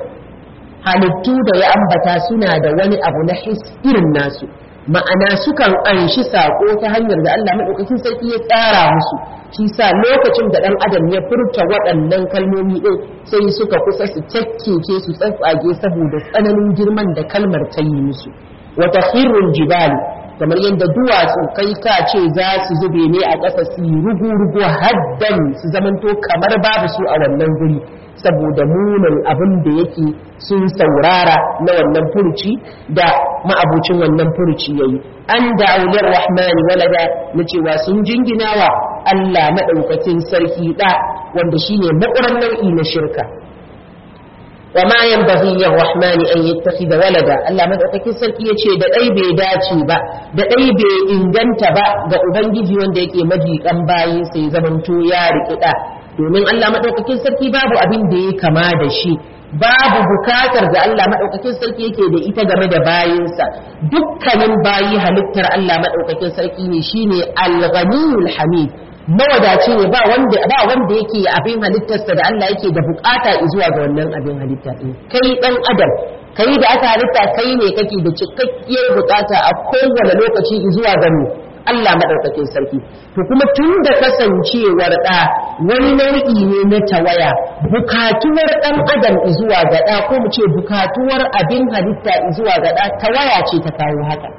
halittu da ya ambata suna da wani abu na his irin nasu ma'ana sukan anshi sako ta hanyar da Allah madaukakin sarki ya tsara musu shi sa lokacin da dan adam ya furta waɗannan kalmomi din sai suka kusa su cakkeke su tsatsage saboda tsananin girman da kalmar ta yi musu wata khirrul jibali kamar yadda duwatsu kai ka ce za su zube ne a ƙasa su yi rugu-rugu haddan su zamanto kamar babu su a wannan guri saboda munin abin da yake sun saurara na wannan furuci da ma'abucin wannan furuci yayi an da aulir rahmani walada na cewa sun jingina wa Allah maɗaukakin sarki ɗa wanda shine maƙuran nau'i na shirka wa ma yanbaghi lirrahmani an yattakhidha walada Allah madaukakin sarki yace da dai bai dace ba da dai bai inganta ba ga ubangiji wanda yake majikan bayi sai zamanto ya rikida domin Allah madaukakin sarki babu abin da ya kama da shi babu bukatar da Allah madaukakin sarki yake da ita game da bayinsa dukkanin bayi halittar Allah madaukakin sarki ne shine al-ghaniyul hamid mawadaci ne ba wanda ba wanda yake abin halittarsa da Allah yake da bukata zuwa ga wannan abin halitta din kai dan adam kai da aka halitta kai ne kake da cikakkiyar bukata a kowane lokaci zuwa ga mu Allah madaukakin sarki to kuma tun da kasancewar da wani nau'i ne na tawaya bukatuwar dan adam zuwa ga da ko mu ce bukatuwar abin halitta zuwa ga da tawaya ce ta kawo haka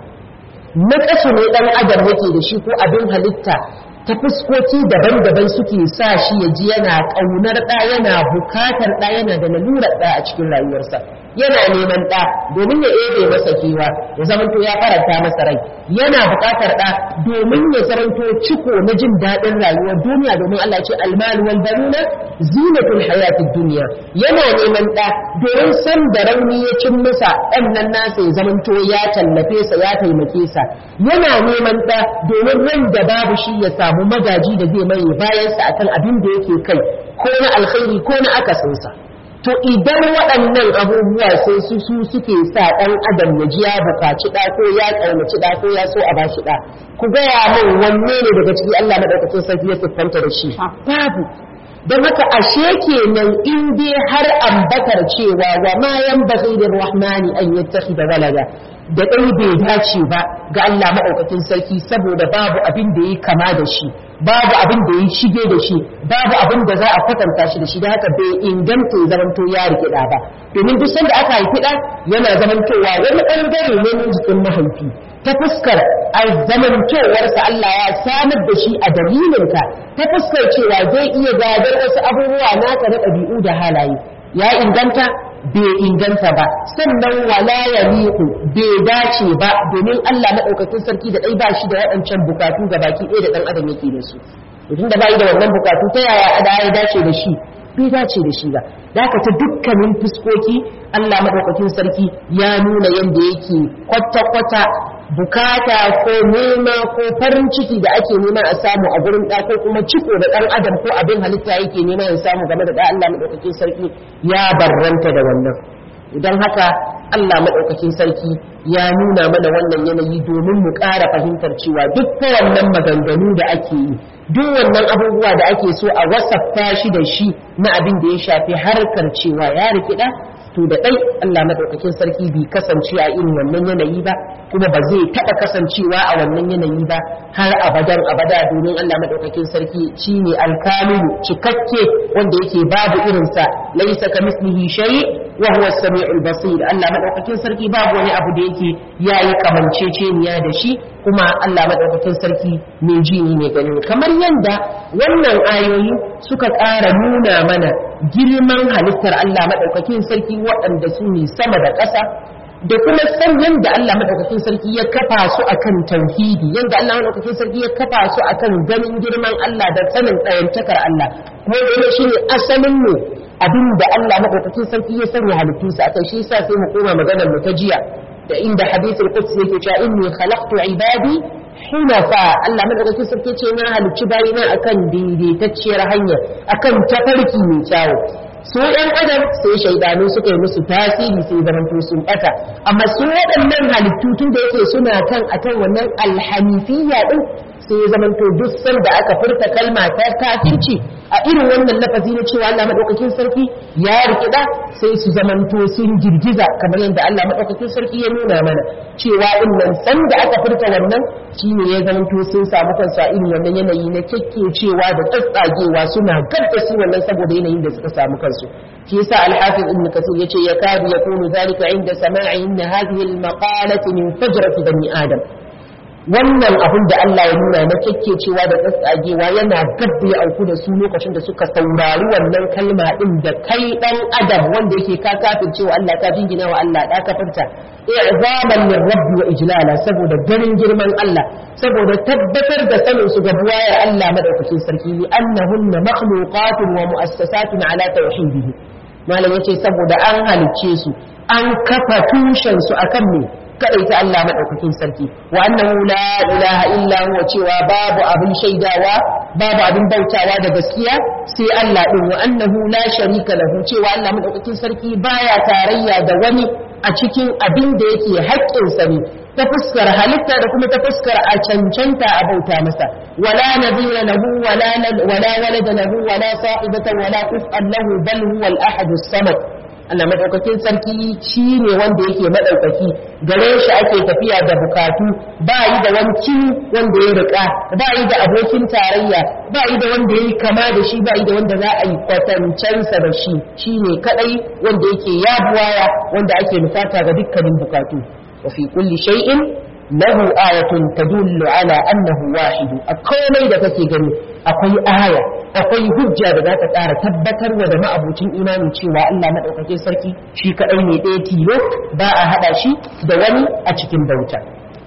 na kasu ne dan adam yake da shi ko abin halitta ta fuskoki daban-daban suke sa shi ya ji yana ƙaunar ɗa yana bukatar ɗa yana da lalurar ɗa a cikin rayuwarsa yana neman ɗa domin ya ebe masa kewa ya zamanto ya faranta masa rai yana bukatar ɗa domin ya zamanto ciko na jin daɗin rayuwar duniya domin Allah ce almalu wal banuna zinatul hayatid duniya yana neman ɗa domin san da rauni ya cin masa ɗan nan nasa ya zamanto ya tallafe sa ya taimake sa yana neman ɗa domin ran da babu shi ya samu magaji da zai mai bayansa akan abin da yake kai ko na alkhairi ko na akasinsa to idan waɗannan abubuwa sai su su suke sa ɗan adam ya ji ya bukaci ɗa ko ya ƙaunaci ɗa ko ya so a ba shi ɗa ku gaya min wanne ne daga ciki Allah madaukakin sarki ya siffanta da shi babu don haka ashe kenan in dai har ambatar cewa wa ma yan baghir rahmani an yattakhidha walada da ɗai bai dace ba ga Allah maɗaukakin sarki saboda babu abin da ya kama da shi babu abin da ya shige da shi babu abin da za a kwatanta shi da shi da haka bai inganta ya zamanto ya rike ɗa ba domin duk sanda aka haifi ɗa yana zamantowa wani ɓangare ne na jikin mahaifi ta fuskar a zamantowarsa Allah ya samar da shi a dalilinka ta fuskar cewa zai iya gadar wasu abubuwa naka na ɗabi'u da halaye ya inganta bai inganta ba sannan wala ya liku bai dace ba domin Allah maɗaukakin sarki da ɗai ba shi da waɗancan bukatu ga baki ɗaya da ɗan adam yake da su mutum da bai da wannan bukatu ta yaya ada ya dace da shi bai dace da shi ba da haka ta dukkanin fuskoki Allah maɗaukakin sarki ya nuna yadda yake kwata-kwata bukata ko nema ko farin ciki da ake nema a samu a gurin ɗa ko kuma ciko da ɗan adam ko abin halitta yake nema ya samu game da ɗa Allah maɗaukakin sarki ya barranta da wannan idan haka Allah maɗaukakin sarki ya nuna mana wannan yanayi domin mu ƙara fahimtar cewa duk ta wannan maganganu da ake yi duk wannan abubuwa da ake so a wasafta shi da shi na abin da ya shafi harkar cewa ya rikida to da ɗai Allah maɗaukakin sarki bai kasance a irin wannan yanayi ba kuma ba zai taɓa kasancewa a wannan yanayi ba har abadan abada domin Allah maɗaukakin sarki shine alkamilu cikakke wanda yake babu irinsa laisa ka mislihi shay wa huwa as-sami'ul basir Allah maɗaukakin sarki babu wani abu da yake yayi kamanceceniya da shi kuma Allah maɗaukakin sarki mai ji ne mai gani kamar yanda wannan ayoyi suka ƙara nuna mana girman halittar Allah maɗaukakin sarki waɗanda su ne sama da ƙasa da kuma san yadda Allah maɗaukakin sarki ya kafa su akan tauhidi yadda Allah maɗaukakin sarki ya kafa su akan ganin girman Allah da sanin ɗayantakar Allah kuma da shi ne asalin mu abin da Allah maɗaukakin sarki ya sanya halittu su akai shi yasa sai mu koma maganar mu ta jiya da inda hadithul quds yake cewa inni khalaqtu ibadi hunafa Allah madaukakin sarki ce na halicci bayina akan daidaitacciyar hanya akan tafarki mai kyawu su ɗan adam sai shaidanu suka yi musu tasiri sai zamanto sun ɓata amma su waɗannan halittu tun da yake suna kan akan wannan alhanifiyya din sai ya zamanto duk sanda aka furta kalma ta kafirci a irin wannan lafazi na cewa Allah madaukakin sarki ya rikida sai su zamanto sun girgiza kamar yadda Allah madaukakin sarki ya nuna mana cewa in nan sanda aka furta wannan shine ya zamanto sun samu kansu a irin wannan yanayi na cewa da tsatsagewa suna gadda su wannan saboda yanayin da suka samu kansu shi yasa al-hafiz ibn kasir yace ya kadu yakunu zalika inda sama'i inna hadhihi al-maqalati min fajrati bani adam wannan abin da Allah ya nuna na cewa da tsatsagewa yana gabda ya auku da su lokacin da suka saurari wannan kalma din da kai dan adam wanda yake ka kafin cewa Allah ka jingina wa Allah da ka furta i'zaman min rabbi wa ijlala saboda ganin girman Allah saboda tabbatar da sanin su ga buwayar Allah madaukakin sarki li annahunna makhluqatun wa mu'assasatun ala tauhidihi malam yace saboda an halicce su an kafa tushen su akan me kadai ta Allah madaukakin sarki wa annahu la ilaha illa huwa cewa babu abin shaidawa babu abin bautawa da gaskiya sai Allah din wa annahu la sharika lahu cewa Allah madaukakin sarki baya tarayya da wani a cikin abin da yake haƙƙinsa ne ta fuskar halitta da kuma ta fuskar a cancanta a bauta masa wala nabiyya lahu wala wala walada lahu wala sahibatan wala kuf'an lahu bal huwa al-ahad as-samad Allah madaukakin sarki shi ne wanda yake madaukaki gare shi ake tafiya da bukatu ba yi da wani kin wanda ya rika ba yi da abokin tarayya ba yi da wanda ya yi kama da shi ba yi da wanda za a yi kwatancensa da shi shi ne kadai wanda yake yabuwaya wanda ake nufata ga dukkanin bukatu wa fi kulli shay'in lahu ayatun tadullu ala annahu wahid a komai da kake gani akwai aya akwai hujja da za ta ƙara tabbatar wa da ma'abucin imani cewa Allah maɗaukakin sarki shi kaɗai ne ɗaya tilo ba a haɗa shi da wani a cikin bauta.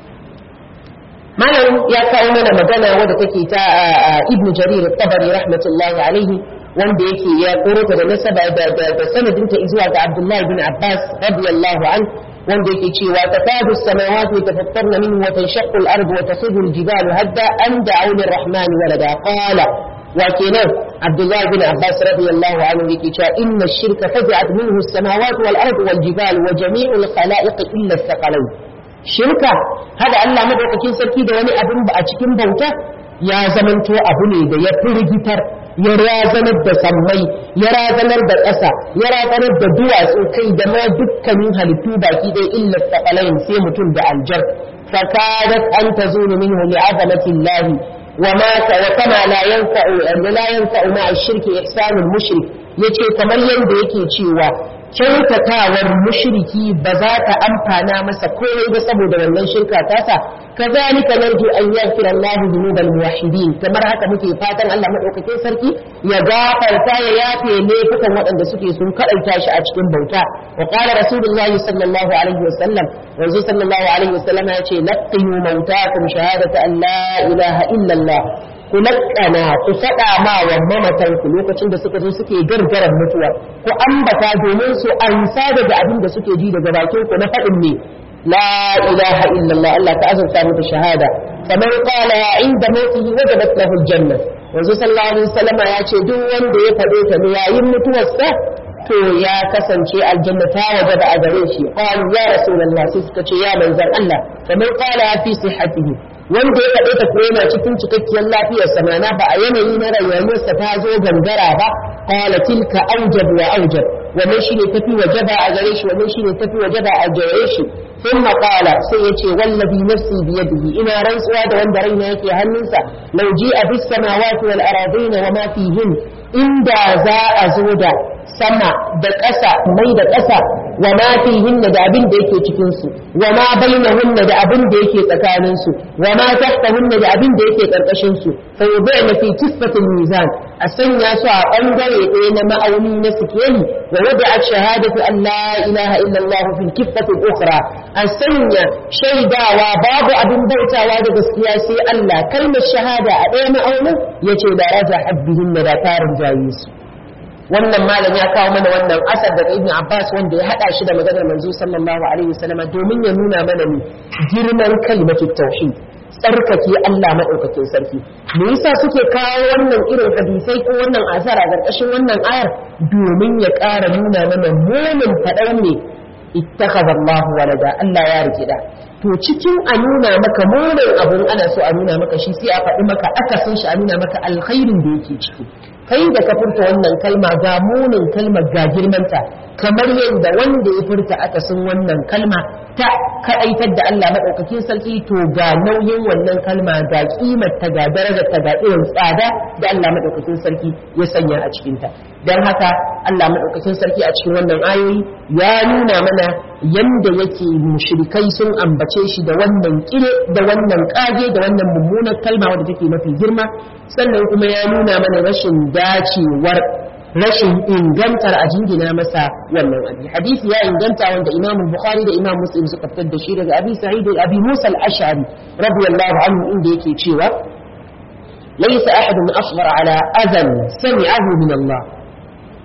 Malam ya kawo mana magana wadda take ta Ibn Jarir Tabari rahmatullahi alaihi wanda yake ya koro ta da nasaba da sanadinta zuwa ga Abdullahi bin Abbas radiyallahu an wanda yake cewa takadu samawati yatafattarna minhu wa tanshaqqu al-ardu wa takhudhu al-jibalu hadda an da'u lir-rahmani walada qala وكنا عبد الله بن عباس رضي الله عنه يكي إن الشرك فزعت منه السماوات والأرض والجبال وجميع الخلائق إلا الثقلين شركة هذا الله مدعوك كين سركي دواني أبن بأتكين بوتا يا زمن تو أبني دا يفرجتر ya razanar da sammai ya razanar da ƙasa ya razanar da duwatsu kai da ma dukkanin halittu baki ɗaya illa saƙalain sai mutum da aljar fakadat an tazunu minhu li'azamatillahi وما وكما لا ينفع لا ينفع مع الشرك إحسان المشرك yace kamar yadda yake cewa kyautatawar mushriki ba za ta amfana masa komai ba saboda wannan shirka tasa kazalika narju an yaghfira Allahu dhunubal muwahhidin kamar haka muke fatan Allah madaukakin sarki ya gafarta ya yafe laifukan waɗanda suke sun kadaita shi a cikin bauta wa qala rasulullahi sallallahu alaihi wasallam wanzu sallallahu alaihi wasallam ya ce laqiyu mautakum shahadata an la ilaha illa Allah ku laƙana ku faɗa ma wa mamatanku lokacin da suka zo suke gargaran mutuwa ku ambata domin su ansa daga abin da suke ji daga bakin ku na faɗin ne la ilaha illallah Allah ta azurta muku shahada kamar qala inda mautihi wajabat lahu aljanna yanzu sallallahu alaihi wasallam ya ce duk wanda ya faɗe ta ne yayin mutuwarsa to ya kasance aljanna ta wajaba a gare shi qalu ya rasulullah sai suka ce ya manzon Allah kamar qala fi sihhatihi wanda ya faɗe ta kuma yana cikin cikakkiyar lafiyarsa mana ba a yanayi na rayuwarsa ta zo gangara ba qala tilka aujab wa aujab wannan shine tafi wajaba a gare shi wannan shine tafi wajaba a gare shi thumma qala sai yace wallazi nafsi bi yadihi ina rantsuwa da wanda raina yake hannunsa law ji'a bis samawati wal aradina wa ma fihin inda za a zo da sama da ƙasa mai da ƙasa wa ma fihinna da abin da yake cikin su wa ma bainahunna da abin da yake tsakanin su wa ma tahtahunna da abin da yake karkashin su fa yudana fi kisfatil mizan a sanya su a bangare ɗaya na ma'auni na sikeli wa wada'a shahadatu an la ilaha illa Allah fil kiffatil ukhra a sanya shaidawa babu abin bautawa da gaskiya sai Allah kalmar shahada a ɗaya ma'aunin yace da raja habbihinna da tarin jayi su wannan malam ya kawo mana wannan asar daga ibn Abbas wanda ya hada shi da maganar manzo sallallahu alaihi wasallam domin ya nuna mana ne girman kalimatu tauhid tsarkake Allah madaukakin sarki me yasa suke kawo wannan irin hadisai ko wannan asar a ƙarƙashin wannan ayar domin ya ƙara nuna mana munin faɗar ne ittakhadha Allah walada Allah ya rike da to cikin a nuna maka munin abun ana so a nuna maka shi sai a faɗi maka akasin shi a nuna maka alkhairin da yake ciki kai da ka furta wannan kalma ga munin kalmar ga girmanta kamar yadda wanda ya furta akasin wannan kalma ta kaɗaitar da Allah maɗaukakin sarki to ga nauyin wannan kalma ga kimar ta ga darajar ta ga irin tsada da Allah maɗaukakin sarki ya sanya a cikinta don haka Allah maɗaukakin sarki a cikin wannan ayoyi ya nuna mana yanda yake mushrikai sun ambace shi da wannan kire da wannan kage da wannan mummunar kalma wadda take mafi girma sannan kuma ya nuna mana rashin dacewar rashin ingantar a jingina masa wannan abi hadisi ya inganta wanda imam bukhari da imam muslim suka fitar da shi daga abi sa'id abi musa al-ash'ari radiyallahu anhu inda yake cewa laysa ahadun asghar ala adhan sami'ahu min Allah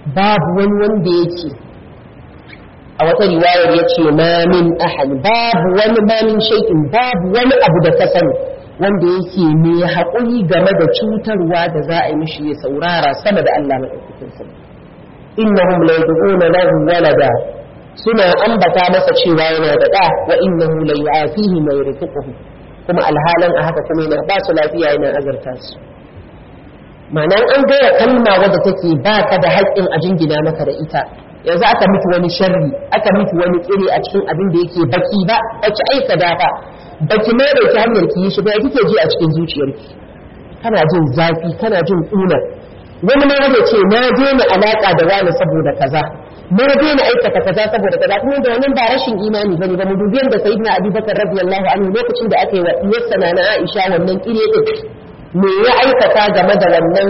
babu wani wanda yake a wata riwayar ya ce ma min ahad babu wani ma min shay'in babu wani abu da ka sani wanda yake mai haƙuri game da cutarwa da za a yi mishi ya saurara sama da Allah maɗaukakin sarki innahum la yad'una lahu walada suna ambata masa cewa yana da ɗa wa innahu la yu'afihi ma yarzuquhu kuma alhalan a haka kuma yana ba su lafiya yana azarta su ma'anan an gaya kalma wadda take ba ka da haƙƙin a jingina maka da ita yanzu aka miki wani sharri aka miki wani tsire a cikin abin da yake baki ba baki aika da ba baki mai da ki hanyar ki yi shi ba kike ji a cikin zuciyarki kana jin zafi kana jin ƙuna wani ma zai ce na daina alaƙa da wani saboda kaza na daina aikata kaza saboda kaza kuma da wannan ba rashin imani bane ba mu dubi yadda sayyidina abubakar radiyallahu anhu lokacin da aka yi wa iyarsa na Aisha wannan kire din me ya aikata game da wannan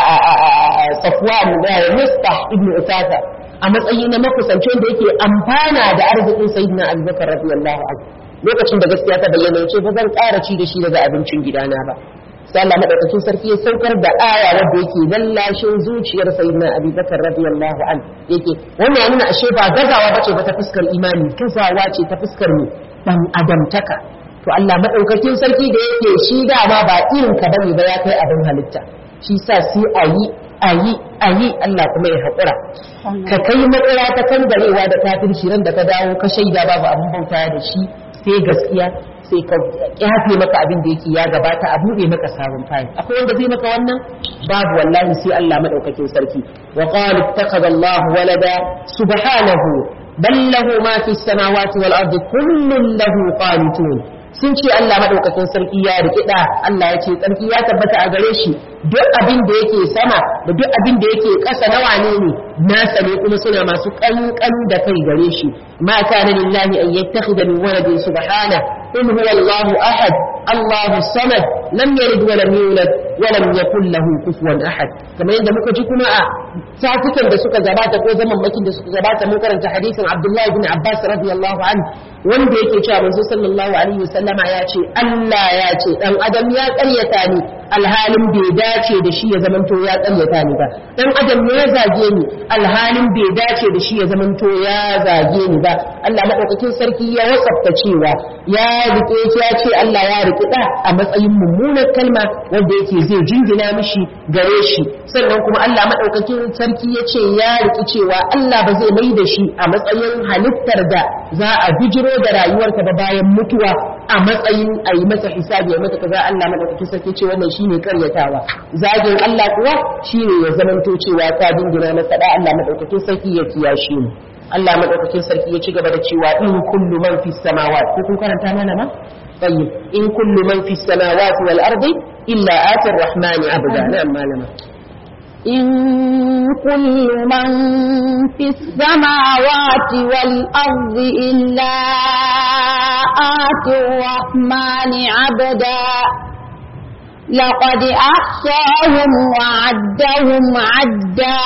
safwan da mustah ibn usasa a matsayi na makusancin da yake amfana da arzikin sayyidina abubakar radiyallahu anhu lokacin da gaskiya ta bayyana yace ba zan ƙara ci da shi daga abincin gidana ba sai Allah madaukakin sarki ya saukar da aya wanda yake lallashin zuciyar sayyidina abubakar radiyallahu anhu yake wannan yana ashe ba gazawa bace ba ta fuskar imani gazawa ce ta fuskar ne dan adamtaka to Allah madaukakin sarki da yake shi dama ba irin ka bane ba ya kai abin halitta shi sa sai a yi a yi a yi Allah kuma ya haƙura ka kai matsaya ta kangarewa da kafirci ran da ka dawo ka shaida babu abin bauta da shi sai gaskiya sai ka yafe maka abin da yake ya gabata a buɗe maka sabon fayil akwai wanda zai maka wannan babu wallahi sai Allah madaukakin sarki wa qala ittakhadha Allah walada subhanahu bal lahu ma fi samawati wal ardi kullun lahu qanitun sun ce Allah madaukakin sarki ya riƙi da Allah ya ce sarki ya tabbata a gare shi duk abin da yake sama da duk abin da yake ƙasa na wane ne nasa ne kuma suna masu ƙanƙan da kai gare shi ma kana lillahi an yattakhidha min waladin subhana in huwa Allahu ahad Allahu samad lam yalid wa lam yulad wa lam yakul lahu kufuwan ahad kamar yadda muka ji kuma a satukan da suka gabata ko zaman makin da suka gabata mun karanta hadisin Abdullahi bin Abbas radiyallahu anhu wanda yake cewa manzo sallallahu alaihi wasallama ya ce Allah ya ce dan adam ya ƙaryata ni alhalin bai dace da shi ya zamanto ya ƙaryata ni ba dan adam ya zage ni alhalin bai dace da shi ya zamanto ya zage ni ba Allah madaukakin sarki ya wasafta cewa ya rike ya ce Allah ya rike da a matsayin mummunar kalma wanda yake zai jingina mishi gare shi sannan kuma Allah madaukakin sarki ya ce ya rike cewa Allah ba zai mai da shi a matsayin halittar da za a bijiro da rayuwarka ba bayan mutuwa a matsayin a yi masa hisabi ya mata kaza Allah madaukakin sarki ce wannan shine karyatawa zagin Allah kuwa shine ya zamanto cewa ta dingina masa da Allah madaukakin sarki ya kiyashe mu Allah madaukakin sarki ya ci gaba da cewa in kullu man fis samawati ko kun karanta mana ma طيب إن كل من في السماوات والأرض إلا آتي الرحمن عبدا نعم مالما إن كل من في السماوات والأرض إلا آتي الرحمن عبدا لقد أحصاهم وعدهم عدا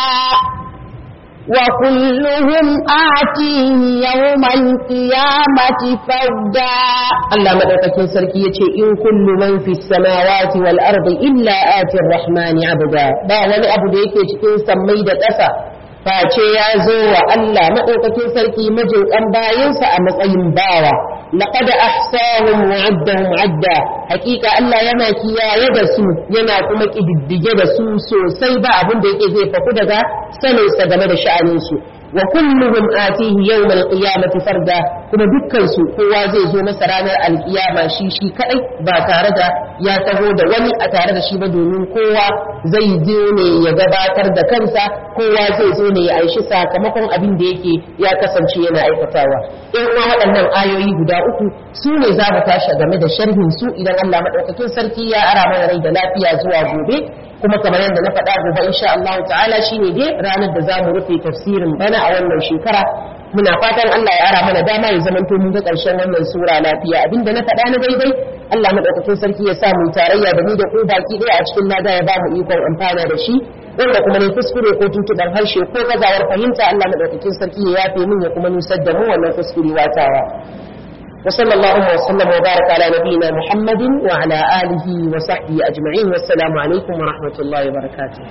وكلهم آتيه يوم القيامة فردا Allah madaukakin sarki yace in kullu man fi samawati wal ardi illa ati rahmani abda ba wani abu da yake cikin sammai da ƙasa face ya zo wa Allah madaukakin sarki majin bayinsa a matsayin bawa laqad ahsahum wa addahum adda hakika Allah yana kiyaye da su yana kuma kididdige da su sosai ba abin da yake zai faku daga saninsa game da sha'anin su wa kulluhum atihi yawmal qiyamati farda kuma dukkan su kowa zai zo masa ranar alkiyama shi shi kadai ba tare da ya taho da wani a tare da shi ba domin kowa zai zo ne ya gabatar da kansa kowa zai zo ne ya aishi sakamakon abin da yake ya kasance yana aikatawa in kuma waɗannan ayoyi guda uku su ne za mu tashi game da sharhin su idan Allah madaukakin sarki ya ara mana rai da lafiya zuwa gobe kuma kamar yadda na faɗa gobe insha Allah ta'ala shine dai ranar da za mu rufe tafsirin bana a wannan shekara muna fatan Allah ya ara mana dama ya zamanto mun ga ƙarshen wannan sura lafiya abinda na faɗa na daidai Allah madaukakin sarki ya sa mu tarayya da ni da ku baki ɗaya a cikin lada ya ba mu ikon amfana da shi wanda kuma ne kuskure ko tuntuɓar harshe ko gazawar fahimta Allah madaukakin sarki ya yafe min ya kuma nusar da mu wannan kuskure watawa وصلى الله وسلم وبارك على نبينا محمد وعلى آله وصحبه أجمعين والسلام عليكم ورحمة الله وبركاته